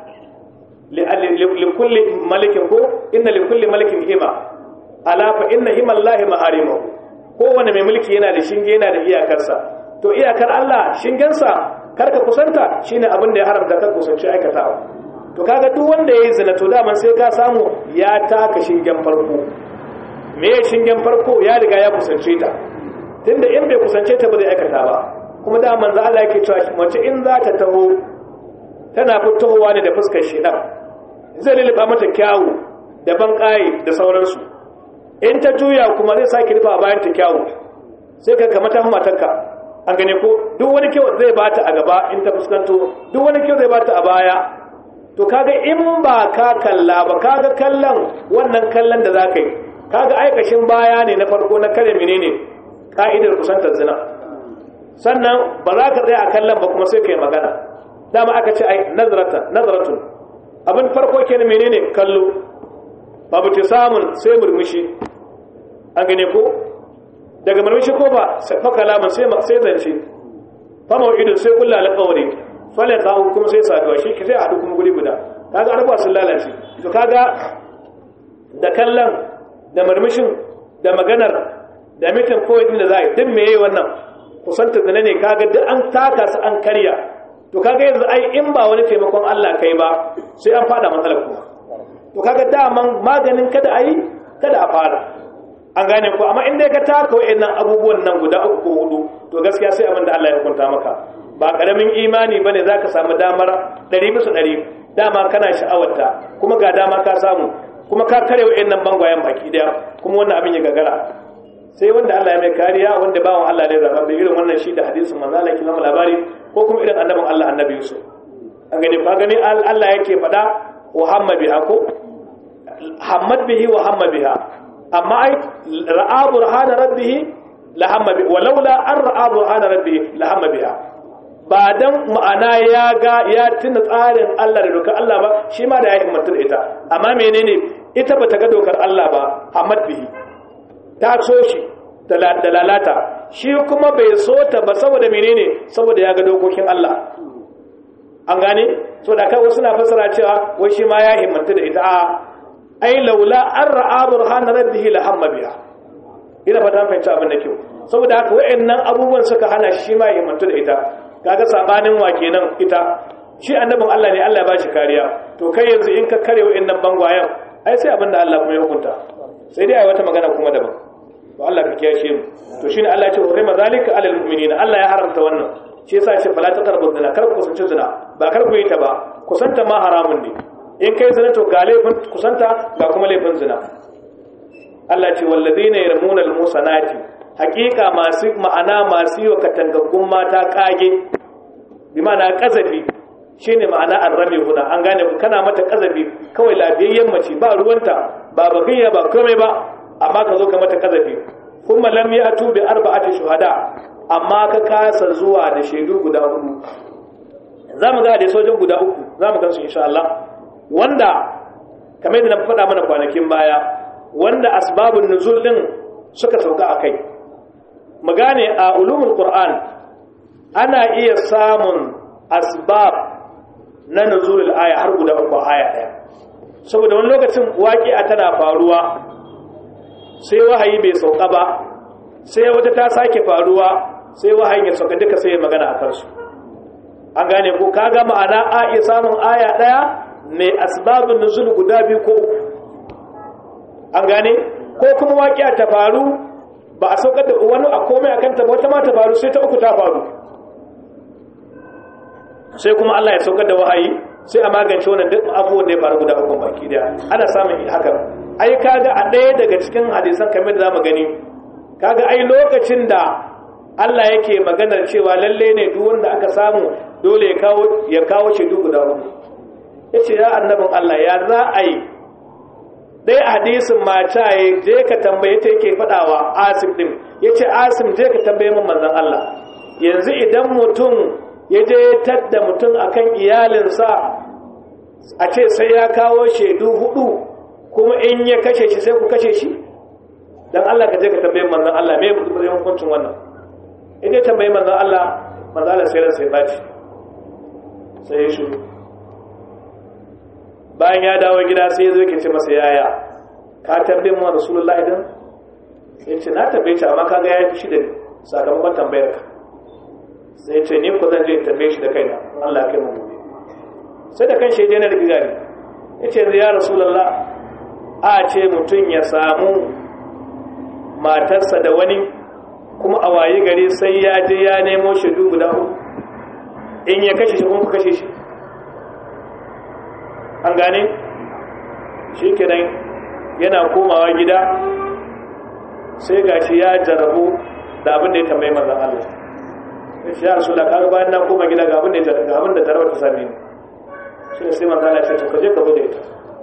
li kulli malikin ko inna li kulli malikin hima ala fa inna hima Allah maharimahu kowane mai mulki yana da shinge yana da iyakarsa to iyakar Allah shingensa karka kusanta shine abin da ya haramta ka kusanci aikatawa to kaga duk wanda yayi zina to daman sai ka samu ya taka shingen farko me ya shingen farko ya riga ya kusance ta tunda in bai kusance ta ba zai aikata ba kuma da manzo Allah yake cewa mace in za ta taho tana fitowa ne da fuskar shedan zai lullufa mata kyawu da ban da sauransu in ta juya kuma zai sake rufa bayan ta kyawu sai ka kamata matarka an gane ko duk wani kyau zai bata a gaba in ta fuskanto duk wani kyau zai bata a baya to kaga in ba ka kalla ba kaga kallon wannan kallon da zaka yi kaga aikashin baya ne na farko na kare menene ka'idar kusantar zina sannan ba za ka tsaya a kallon ba kuma sai ka yi magana dama aka ce ai nazaratan nazaratun abin farko kenan menene kallo babu ta samun sai murmushi an gane ko daga murmushi ko ba fa kalaman sai sai zance fa mau'idun sai kullu alqawli fala ka kuma sai saduwa shi sai hadu kuma guri guda kaga arba sun lalace to kaga da kallon da murmushin da maganar da mitin kawai din da za a yi duk meye wannan kusanta zina ne kaga duk an taka su an karya to kaga yanzu ai in ba wani taimakon Allah kai ba sai an fada matsalar kuma to kaga daman maganin kada a yi kada a fara an gane ko amma in dai ka taka wa'annan abubuwan nan guda uku ko hudu to gaskiya sai abin da Allah ya hukunta maka ba karamin imani bane zaka samu damar 100 bisa 100 dama kana sha'awarta kuma ga dama ka samu kuma ka kare wa'annan bangwayen baki daya kuma wannan abin ya gagara sai wanda Allah ya mai kariya wanda bawan Allah ne zaba irin wannan shi da hadisin manzo Allah kima labari ko kuma irin annabin Allah annabi Yusuf an gani ba gani Allah yake faɗa wa hamma biha ko hammad bihi wa hamma biha amma ai ra'a burhana rabbih la hamma bi walaula an ra'a burhana rabbih la hamma biha ba dan ma'ana ya ga ya tuna tsarin Allah da dokar Allah ba shi ma da ya himmatu da ita amma menene ita bata ga dokar Allah ba hammad bihi ta so shi da lalata shi kuma bai so ta ba saboda menene saboda ya ga dokokin Allah an gane so da kai wasu na fasara cewa wai shi ma ya himmatu da ita a ai laula an ra'a burhana rabbihi la hamma biha ina fata fahimci abin da kyau saboda haka wayannan abubuwan suka hana shi ma ya himmatu da ita kaga sabanin wa kenan ita shi annabin Allah ne Allah ya bashi kariya to kai yanzu in ka kare wayannan bangwayen ai sai abin da Allah kuma ya hukunta sai dai ai wata magana kuma daban to Allah ka kiyashe mu to shine Allah ya ce hurima zalika alal mu'minina Allah ya haramta wannan shi yasa ya ce fala taqrabu zina kar ku kusanci zina ba kar ku yi ta ba kusanta ma haramun ne in kai zina to ga laifin kusanta ga kuma laifin zina Allah ce walladina yarmuna almusanati haqiqa masu ma'ana masu yi wa katangaggun mata kage bi ma'ana kazafi shine ma'ana arrami huna an gane ku kana mata kazafi kawai lafiyayyen mace ba ruwanta ba bagiya ba komai ba amma ka zo ka mata kazafi kuma lam ya'tu bi arba'ati shuhada amma ka kasa zuwa da shaidu guda hudu zamu ga da sojin guda uku zamu gansu insha Allah wanda kamar yadda na faɗa mana kwanakin baya wanda asbabun nuzul din suka sauka akai mu gane a ulumul qur'an ana iya samun asbab na nuzulul aya har guda uku aya daya saboda wani lokacin waƙi'a tana faruwa sai wahayi bai sauka ba sai wata ta sake faruwa sai wahayin ya sauka duka sai ya magana a kansu an gane ko kaga ma'ana a iya samun aya daya mai asbabun nuzul guda biyu ko uku an gane ko kuma waƙiya ta faru ba a saukar da wani a komai akan ta wata ma ta faru sai ta uku ta faru sai kuma Allah ya saukar da wahayi sai a magance wannan duk abubuwan da ya faru guda uku baki daya ana samun haka ai kaga a ɗaya daga cikin hadisan kamar da zamu gani kaga ai lokacin da Allah yake maganar cewa lalle ne duk wanda aka samu dole ya kawo ya kawo shaidu guda uku yace ya annabin Allah ya za a yi dai hadisin mata ya je ka tambaye ta yake fadawa Asim din yace Asim je ka tambaye min manzon Allah yanzu idan mutum ya je tadda mutum akan iyalinsa a ce sai ya kawo shaidu hudu kuma in ya kashe shi sai ku kashe shi dan Allah ka je ka tambaye manzon Allah me mutum hukuncin wannan idan tambaye manzon Allah manzon Allah sai ran sai baci sai ya shiru bayan ya dawo gida sai ya zo ke ce masa yaya ka tambaye mu rasulullahi din sai ce na tambaye shi amma kaga ya fi shi da sakamakon tambayar ka sai ce ni ko zan je tambaye shi da kaina Allah ya kai mu gobe sai da kan shi je na da gari ya ce ya rasulullah a ce mutum ya samu matarsa da wani kuma a waye gari sai ya je ya nemo shaidu guda uku in ya kashe shi kuma ku kashe shi an gane shi kenan yana komawa gida sai gashi ya jarabu da abin da ya tambayi manzan Allah shi ya rasu da kaga bayan na koma gida ga abin da ga abin da jarabar ta same ni shi ne sai manzan Allah ya ce to kaje ka bude ita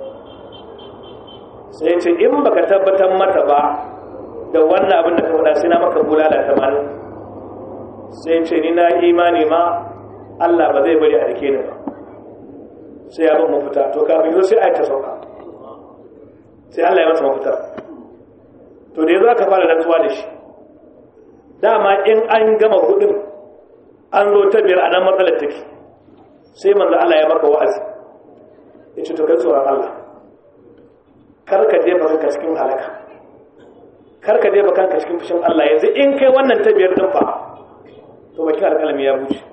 sai ya ce in baka tabbatar mata ba da wannan abin da ka faɗa sai na maka bulala tamanin sai ce ni na imani ma Allah ba zai bari a rike ni ba sai ya ban mafita to kafin yau sai a yi ta sauka sai Allah ya masa mafita to da yanzu aka fara rantsuwa da shi dama in an gama hudun an zo ta biyar a nan matsalar take sai manzo Allah ya maka wa'azi ya ce to kai tsoron Allah kar ka jefa kanka cikin halaka kar ka jefa kanka cikin fushin Allah yanzu in kai wannan ta biyar din fa to bakin alƙalami ya bushe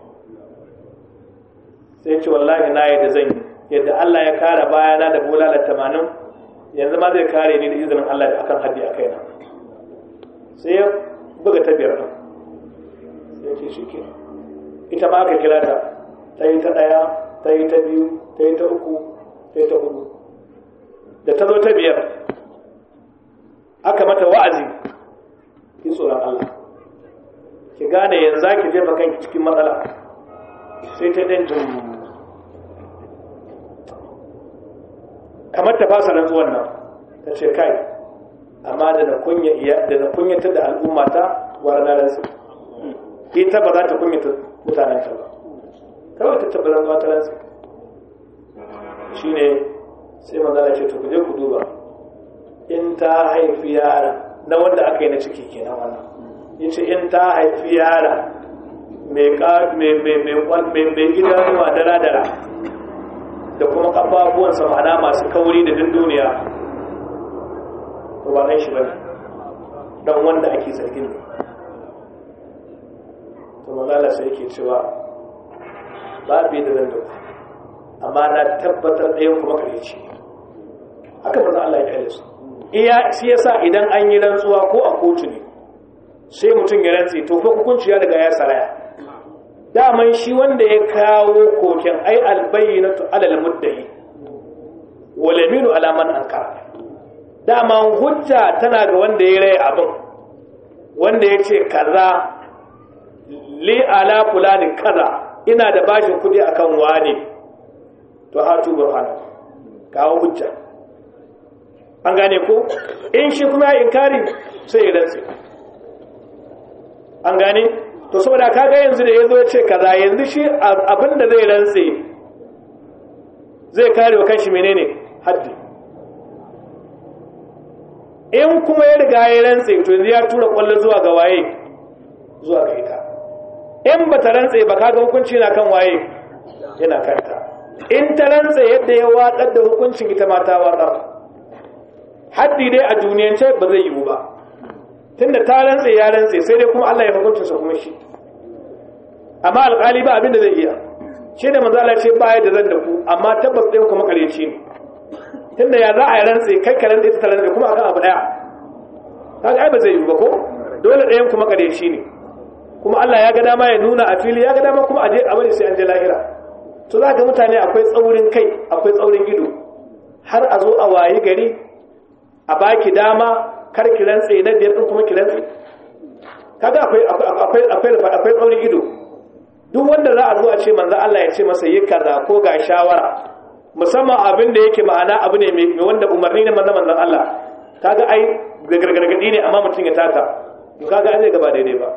sai ce wallahi na yadda zan yi yadda Allah ya kare bayana da bulala tamanin yanzu ma zai kare ni da izinin Allah da akan haddi a kaina sai ya buga ta biyar din sai ce shi ke ita ma aka kira ta ta yi ta ɗaya ta yi ta biyu ta yi ta uku ta yi ta hudu da ta zo ta biyar aka mata wa'azi ki tsoron Allah ki gane yanzu za ki jefa kanki cikin matsala sai ta ɗan jin kamar ta fasa rantsuwan nan ta ce kai amma da na kunyata da al'ummata wa ranar rantsu ita ba za ta kunyata mutanen ta ba kawai ta tabbata rantsuwa ta rantsu shi ne sai manzana ce to ku je ku duba in ta haifi yara na wanda aka yi na ciki kenan wannan yace in ta haifi yara mai idanuwa dara-dara da kuma ƙafafuwansa ma'ana masu kauri da dunduniya to ba ɗan shi ba ne don wanda ake zargin ne to malalasa yake cewa babu da zan dauka amma na tabbatar ɗayan kuma ƙaryaci haka manzo Allah ya kyale su iya shi yasa idan an yi rantsuwa ko a kotu ne sai mutum ya rantsi to fa hukunci ya riga ya saraya daman shi wanda ya kawo koken ai albayyinatu alal muddai wal yaminu ala man ankara daman hujja tana ga wanda ya rai abin wanda ya ce kaza li ala fulani kaza ina da bashin kudi akan wani to hatu burhana kawo hujja an gane ko in shi kuma ya inkari sai ya rantsi an gane to saboda kaga yanzu da yazo ya ce kaza yanzu shi abinda zai rantsi zai kare wa kanshi menene haddi in kuma ya riga ya rantsi to yanzu ya tura kwallo zuwa ga waye zuwa ga ita in ba ta rantse ba kaga hukunci na kan waye yana kanta in ta rantse yadda ya watsar da hukuncin ita ma ta watsar haddi dai a duniyance ba zai yiwu ba tunda ta rantse ya rantse sai dai kuma Allah ya hukunta sa kuma shi amma alƙali ba abin da zai iya shi da manzo Allah ce ba ya da zan da ku amma tabbas ɗin kuma kareci ne tunda ya za a yi rantse kai ka rantse ta rantse kuma akan abu daya kaga ai ba zai yiwu ba ko dole ɗayan kuma kareci ne kuma Allah ya ga dama ya nuna a fili ya ga dama kuma a je a bari sai an je lahira to za ga mutane akwai tsaurin kai akwai tsaurin ido har a zo a wayi gari a baki dama kar ki rantse na biyar din kuma ki rantse kaga akwai akwai akwai akwai tsaurin ido duk wanda za a zo a ce manzo Allah ya ce masa yi kaza ko ga shawara musamman abin da yake ma'ana abu ne mai wanda umarni ne manzo manzon Allah kaga ai gargargadi ne amma mutum ya taka kaga an zai gaba daidai ba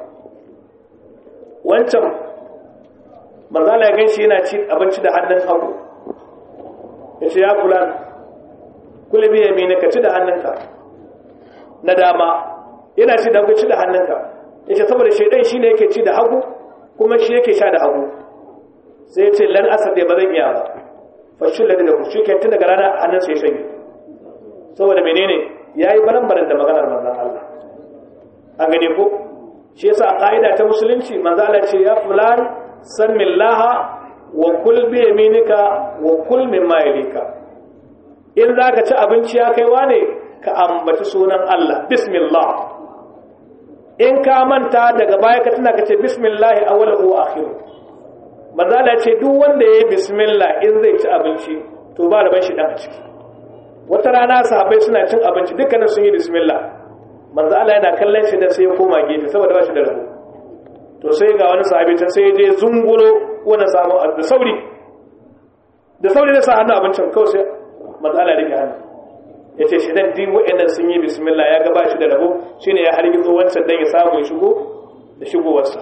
wancan manzala ya ganshi yana ci abinci da hannun hagu ya ce ya kula kula biya mini ka ci da hannunka na dama yana ci da hagu ci da hannunka ya ce saboda shaidan shi ne yake ci da hagu kuma shi yake sha da hagu sai ya ce lan asar da ba zan iya ba fashin ladi da kushi ke tun daga rana hannun sai shanye saboda menene ya yi baran-baran da maganar manzan Allah an gane ko shi yasa a ƙa'ida ta musulunci manzala ce ya fulan san millaha wa kul bi yaminika wa kul mimma yalika in zaka ci abinci ya kaiwa ne ka ambaci sunan Allah bismillah in ka manta daga baya ka tuna ka ce bismillah awwalahu wa akhiru manzala ce duk wanda yayi bismillah in zai ci abinci to ba da ban shi dan a ciki wata rana sahabbai suna cin abinci dukkanin sun yi bismillah manzo Allah yana kallon shi da sai ya koma gefe saboda ba shi da rabo to sai ga wani sahabi can sai ya je zungulo wani samu da sauri da sauri da sa hannu abincin kawai sai manzo Allah rike hannu ya ce shi dan din wa'annan sun yi bismillah ya ga ba shi da rabo shine ya hargizo wancan dan ya samu ya shigo da shigowarsa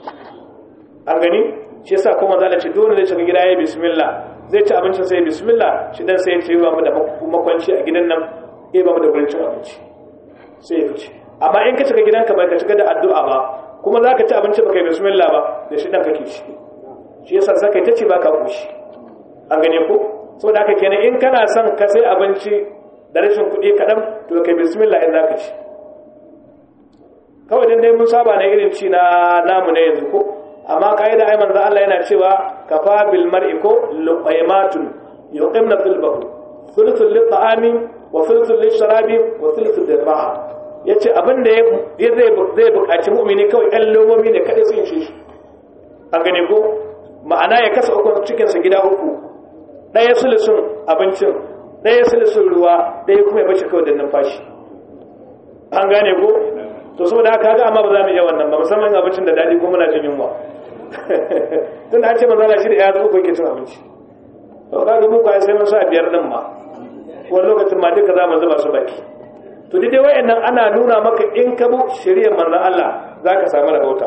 an gani shi yasa kuma manzo Allah ce dole ne shiga gida ya bismillah zai ci abincin sai bismillah shi dan sai ya ce ba mu da makwanci a gidan nan eh ba mu da gurin cin abinci sai ya fice amma in ka shiga gidanka bai ka shiga da addu'a ba kuma za ka ci abinci ba kai bismillah ba da shi ɗan kake shi shi yasa za ka yi ta ce ba ka kushi an gane ko so da haka kenan in kana son ka sai abinci da rashin kuɗi kaɗan to kai bismillah in za ka ci kawai dan dai mun saba na irin ci na namu ne yanzu ko amma kaida ai manzo Allah yana cewa kafa bil mar'i ko luqaymatun yuqimna fil bahr thuluthul lit ta'ami wa thuluthul lit sharabi wa thuluthul lit raha yace abin da ya zai zai buƙaci mu'mini kawai ɗan lomomi ne kada su yin shi an gane ko ma'ana ya kasa uku cikin sa gida uku ɗaya sulusun abincin ɗaya sulusun ruwa ɗaya kuma ya bace kawai da numfashi an gane ko to saboda haka ga amma ba za mu iya wannan ba musamman abincin da daɗi ko muna jin yunwa tun da an ce manzala shi da ya zo uku yake cin abinci to kaga mu kwa sai mun sa biyar din ma wani lokacin ma duka za mu zuba su baki to dai dai wayannan ana nuna maka in ka bu shari'ar manzon Allah zaka samu rabauta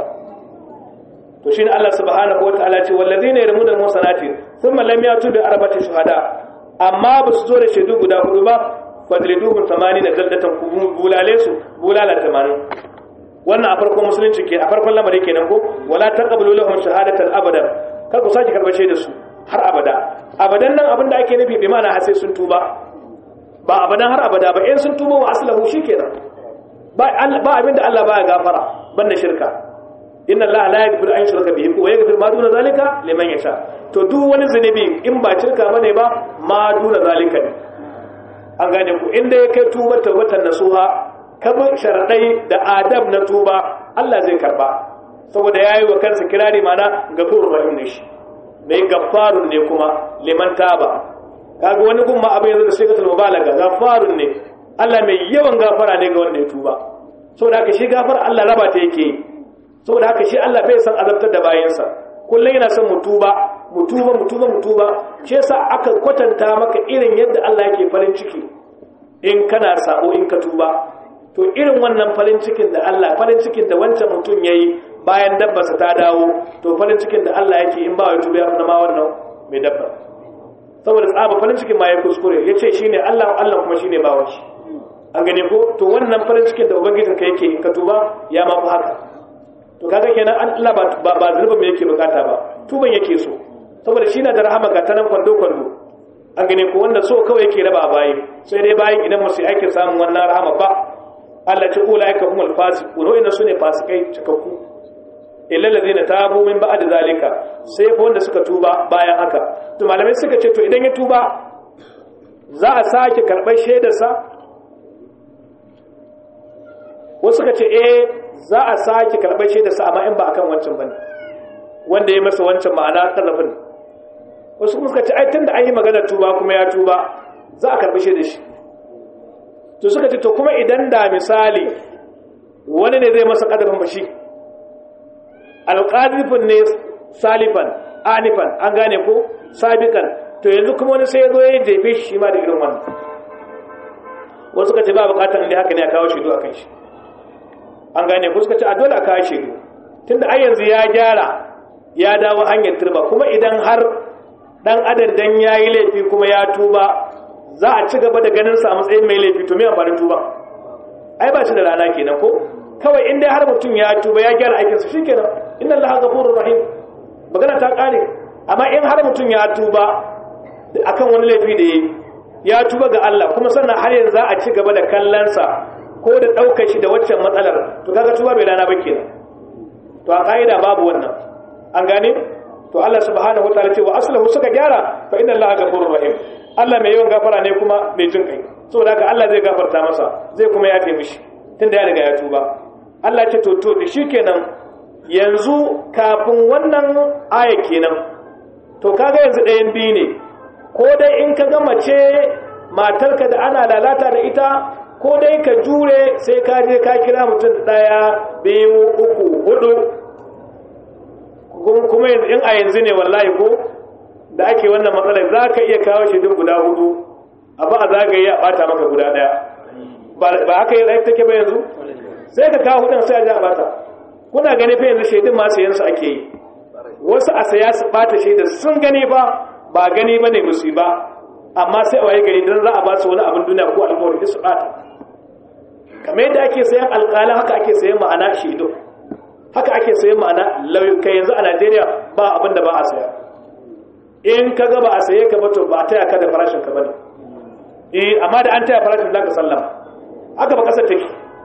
to shine Allah subhanahu wataala ce wallazina yarmuna al-musanati thumma lam yatu bi arba'ati shuhada amma ba su zo da shaidu guda hudu ba fadriduhum 80 jaldatan bulale su bulala 80 wannan a farkon musulunci ke a farkon lamari kenan ko wala taqabulu lahum shahadatan abadan kar ku saki karbar shaidar su har abada abadan nan abinda ake nufi bi ma'ana har sai sun tuba ba abadan har abada ba in sun tuba wa aslahu shikenan ba ba abinda Allah baya gafara banda shirka inna Allah la yaghfiru an yushraka bihi wa yaghfiru ma duna zalika liman yasha to duk wani zunubi in ba shirka bane ba ma duna zalika ne an gane ku inda ya kai tuba tawbatan nasuha kamar sharadai da adab na tuba Allah zai karba saboda yayi wa kansa kirari mana gafurur rahim ne shi mai gafarun ne kuma liman taba kaga wani gumma abin yanzu da sigatul mubalaga gafarun ne Allah mai yawan gafara ne ga wanda ya tuba saboda haka shi gafara Allah raba ta yake saboda haka shi Allah bai san azabtar da bayansa kullum yana son mu tuba mu tuba mu tuba mu tuba shi yasa aka kwatanta maka irin yadda Allah yake farin ciki in kana sabo in ka tuba to irin wannan farin cikin da Allah farin cikin da wancan mutum yayi bayan dabbarsa ta dawo to farin cikin da Allah yake in ba ya tuba ya ma wannan mai dabba saboda tsaba farin cikin ma ya kuskure yace shine Allah Allah kuma shine bawan shi an gane ko to wannan farin cikin da ubangijin ka yake in ka tuba ya ma fi haka to kaga kenan Allah ba ba zulubin me yake bukata ba tuban yake so saboda shi na da rahama ga tanan kwando kwando an gane ko wanda so kawai yake raba bayi sai dai bayin idan musu aikin samun wannan rahama ba Allah ce ulaika humul fasiqun wa inna sunne fasikai cikakku illa ladina tabu min ba'd zalika sai fa wanda suka tuba bayan haka to malamai suka ce to idan ya tuba za a sake karɓar shaidarsa wasu suka ce eh za a sake karɓar shaidarsa amma in ba akan wancan bane wanda ya masa wancan ma'ana tazafin wasu kuma suka ce ai tunda an yi magana tuba kuma ya tuba za a karɓi shaidar shi to suka ce to kuma idan da misali wani ne zai masa kadafin bashi alƙazifin ne salifan anifan an gane ko sabikan to yanzu kuma wani sai ya zo ya jefe shi ma da irin wannan wasu suka ce ba bukatar inda haka ne a kawo shaidu a kan shi an gane ko suka ce a dole a kawo shaidu tunda ai yanzu ya gyara ya dawo hanyar turba kuma idan har dan adam dan yayi laifi kuma ya tuba za a ci gaba da ganin sa a matsayin mai laifi to me amfanin tuba ai ba shi da rana kenan ko kawai in dai har mutum ya tuba ya gyara aikinsa shikenan inna allaha ghafurur rahim magana ta kare amma in har mutum ya tuba akan wani laifi da yayi ya tuba ga Allah kuma sannan har yanzu za a ci gaba da kallon sa ko da daukar shi da waccan matsalar to kaga tuba bai rana ba kenan to a kaida babu wannan an gane to Allah subhanahu wataala ce wa aslahu suka gyara fa inna allaha ghafurur rahim Allah mai yawan gafara ne kuma mai jin kai saboda haka Allah zai gafarta masa zai kuma yafe mishi tunda ya riga ya tuba Allah ce to to shikenan yanzu kafin wannan aya kenan to kaga yanzu ɗayan biyu ne ko dai in ka ga mace matarka da ana lalata da ita ko dai ka jure sai ka je ka kira mutum ɗaya biyu uku hudu kuma in a yanzu ne wallahi ko da ake wannan matsalar za ka iya kawo shi duk guda hudu abu a zagaye a bata maka guda ɗaya ba haka yi take ba yanzu sai ka kawo hudun sai a ja bata kuna gani fa yanzu shaidun ma sayan su ake yi wasu a saya su bata shaidar sun gani ba ba gani bane musu ba amma sai a waye gari dan za a ba su wani abin duniya ko alƙawari su bata kamar yadda ake sayan alƙalan haka ake sayan ma'ana shaidu haka ake sayan ma'ana lauyuka yanzu a Najeriya ba abin da ba a saya in ka ga ba a saye ka ba to ba a taya ka da farashin ka bane eh amma da an taya farashin zaka sallama haka ba kasar take to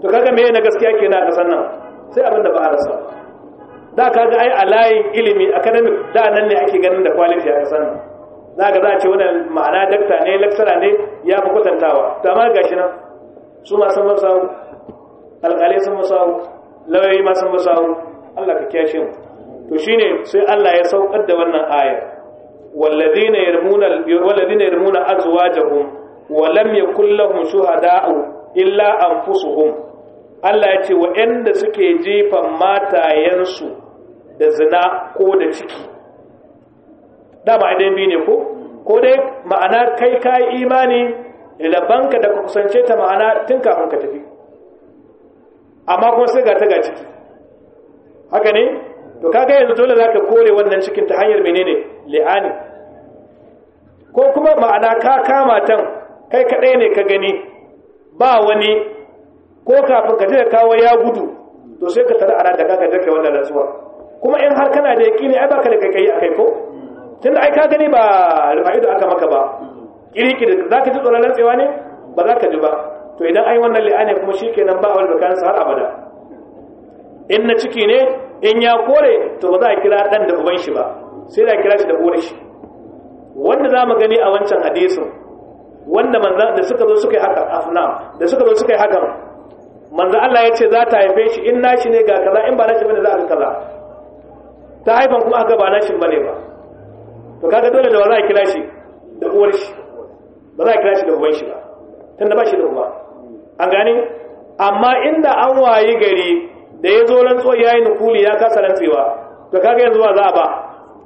to kaga me na gaskiya kenan a kasan nan sai abin da ba a rasa da kaga ai a layin ilimi academic da nan ne ake ganin da quality a kasan nan za ga za a ce wannan ma'ana dakta ne lecturer ne ya fi kwatantawa to amma gashi nan su ma sun masawu alƙalai sun masawu lauyoyi ma sun masawu Allah ka kiyashe mu to shine sai Allah ya saukar da wannan aya walladhina yarmuna walladhina yarmuna azwajahum wa lam yakul lahum shuhada'u illa anfusuhum Allah ya ce waɗanda suke jefan matayensu da zina ko da ciki dama idan bi ne ko ko dai ma'ana kai kai imani labanka da ka kusance ta ma'ana tun kafin ka tafi amma kuma sai ga ta ga ciki haka ne to kaga yanzu dole zaka kore wannan cikin ta hanyar menene li'ani ko kuma ma'ana ka kama tan kai kadai ne ka gani ba wani ko kafin ka je kawo ya gudu to sai ka tara ana da kaka take wannan rantsuwa kuma in har kana da yakini ai baka da kai kai akai ko tunda ai ka gani ba rufa'ido aka maka ba kiriki da zaka ji tsoron rantsewa ne ba za ka ji ba to idan ai wannan li'ani kuma shikenan ba wal bakan har abada in na ciki ne in ya kore to ba za a kira dan da uban shi ba sai da kira shi da uwar shi wanda za mu gani a wancan hadisin wanda manzan da suka zo suka yi haka afnam da suka zo suka yi haka manzan Allah ya ce za ta haife shi in nashi ne ga kaza in ba nashi bane za a kaza ta haifan kuma aka ba nashi bane ba to kaga dole da ba za a kira shi da uwar shi ba za a kira shi da uban shi ba tunda ba shi da uba an gane amma inda an wayi gari da ya zo rantsuwa ya yi nukuli ya kasa rantsewa to kaga yanzu ba za a ba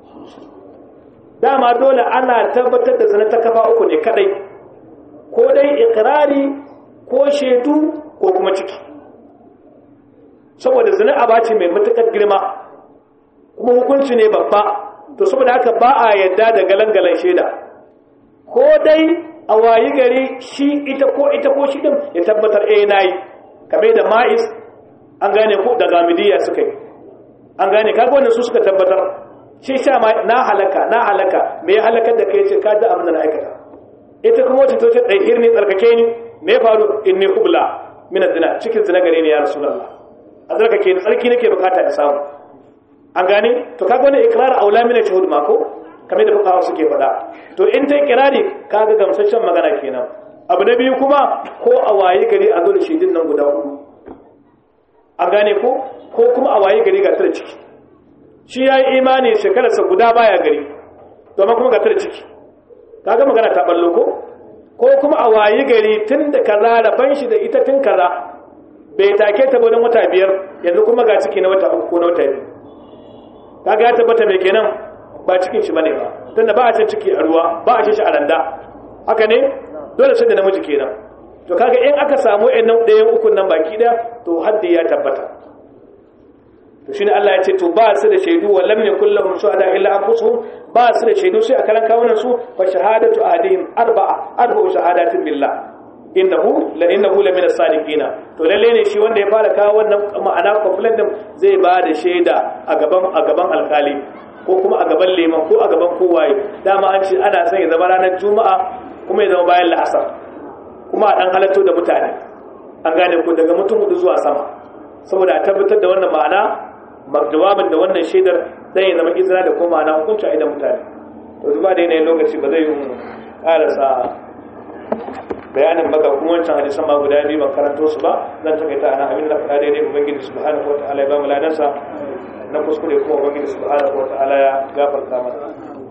dama dole ana tabbatar da zina ta kafa uku ne kadai ko dai ikirari ko shaidu ko kuma ciki saboda zina abaci mai matukar girma kuma hukunci ne babba to saboda haka ba a yadda da galangalan shaida ko dai a wayi gari shi ita ko ita ko shi din ya tabbatar eh nayi kame da ma'is an gane ko da gamidiya suka yi an gane kaga wannan su suka tabbatar shi sha ma na halaka na halaka me ya halakar da kai ce ka da abin da na aikata ita kuma wacce ta ce dai irni tsarkake ni me ya faru inni kubla min zina cikin zina gare ni ya rasulullah a tsarkake ni tsarki nake bukata in samu an gane to kaga wannan ikrar aula min shuhud ma ko kamar da fuqaha suke faɗa to in ta kirari kaga gamsasshen magana kenan abu na biyu kuma ko a waye gari a zo da shaidun nan guda hudu an gane ko ko kuma a waye gari ga tare ciki shi ya yi imani shekararsa guda baya gari domin kuma ga tare ciki kaga magana ta ballo ko ko kuma a waye gari tun da kaza raban shi da ita tun kaza bai take ta wajen wata biyar yanzu kuma ga ciki na wata uku ko na wata biyu kaga ya tabbata mai kenan ba cikin shi bane ba tunda ba a cin ciki a ruwa ba a cin shi a randa haka ne dole sai da namiji kenan to kaga in aka samu ɗayan ɗayan ukun nan baki ɗaya to haddi ya tabbata to shine Allah ya ce to ba su da shaidu wa lam yakul lahum shuhada illa anfusuhum ba su da shaidu sai a karan kawunan su fa shahadatu ahadihim arba'a arba'u shahadatin billah innahu la innahu la min as-sadiqina to lalle ne shi wanda ya fara kawo wannan ma'ana complaint din zai ba da shaida a gaban a gaban alkali ko kuma a gaban leman ko a gaban kowaye dama an ce ana son ya zama ranar juma'a kuma ya zama bayan la'asar kuma a dan halatto da mutane an gane ko daga mutum hudu zuwa sama saboda a tabbatar da wannan ma'ana jawabin da wannan shaidar zai ya zama izina da kuma ma'ana hukunci a idan mutane to zuba da yanayin lokaci ba zai yi karasa bayanin maka kuma wancan hadisan ma guda biyu ban karanto su ba zan takaita ana abin da faɗa daidai ubangiji subhanahu wa ta'ala ya ba mu ladansa na kuskure kuma ubangiji subhanahu wa ta'ala ya gafarta mana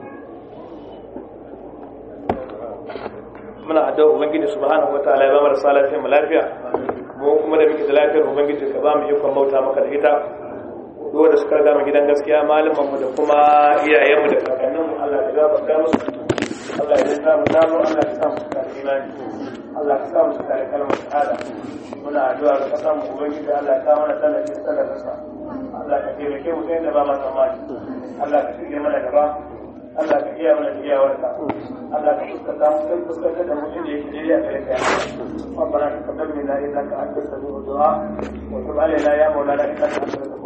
muna addu'a ubangiji subhanahu wa ta'ala ya ba mu rasa lafiya mu lafiya mu kuma da muke da lafiyar ubangiji ka ba mu ikon bauta maka da ita duk wanda suka riga mu gidan gaskiya malaman mu da kuma iyayen mu da kakannin mu Allah ya gafarta musu Allah ya sa mu damu Allah ya sa mu da imani Allah ya sa mu da kalmar shahada muna addu'a ga kasan mu ubangiji Allah ya kawo mana tallafi sallarsa Allah ka taimake mu sai da ba ma tsammani Allah ka shirye mana gaba Allah ka iya mana da iyawarka Allah ka fuskanta mu kai fuskantar da mutum da yake daidai a gare ka ربنا تقبل منا انك انت السميع الدعاء وتب علينا يا مولانا انك انت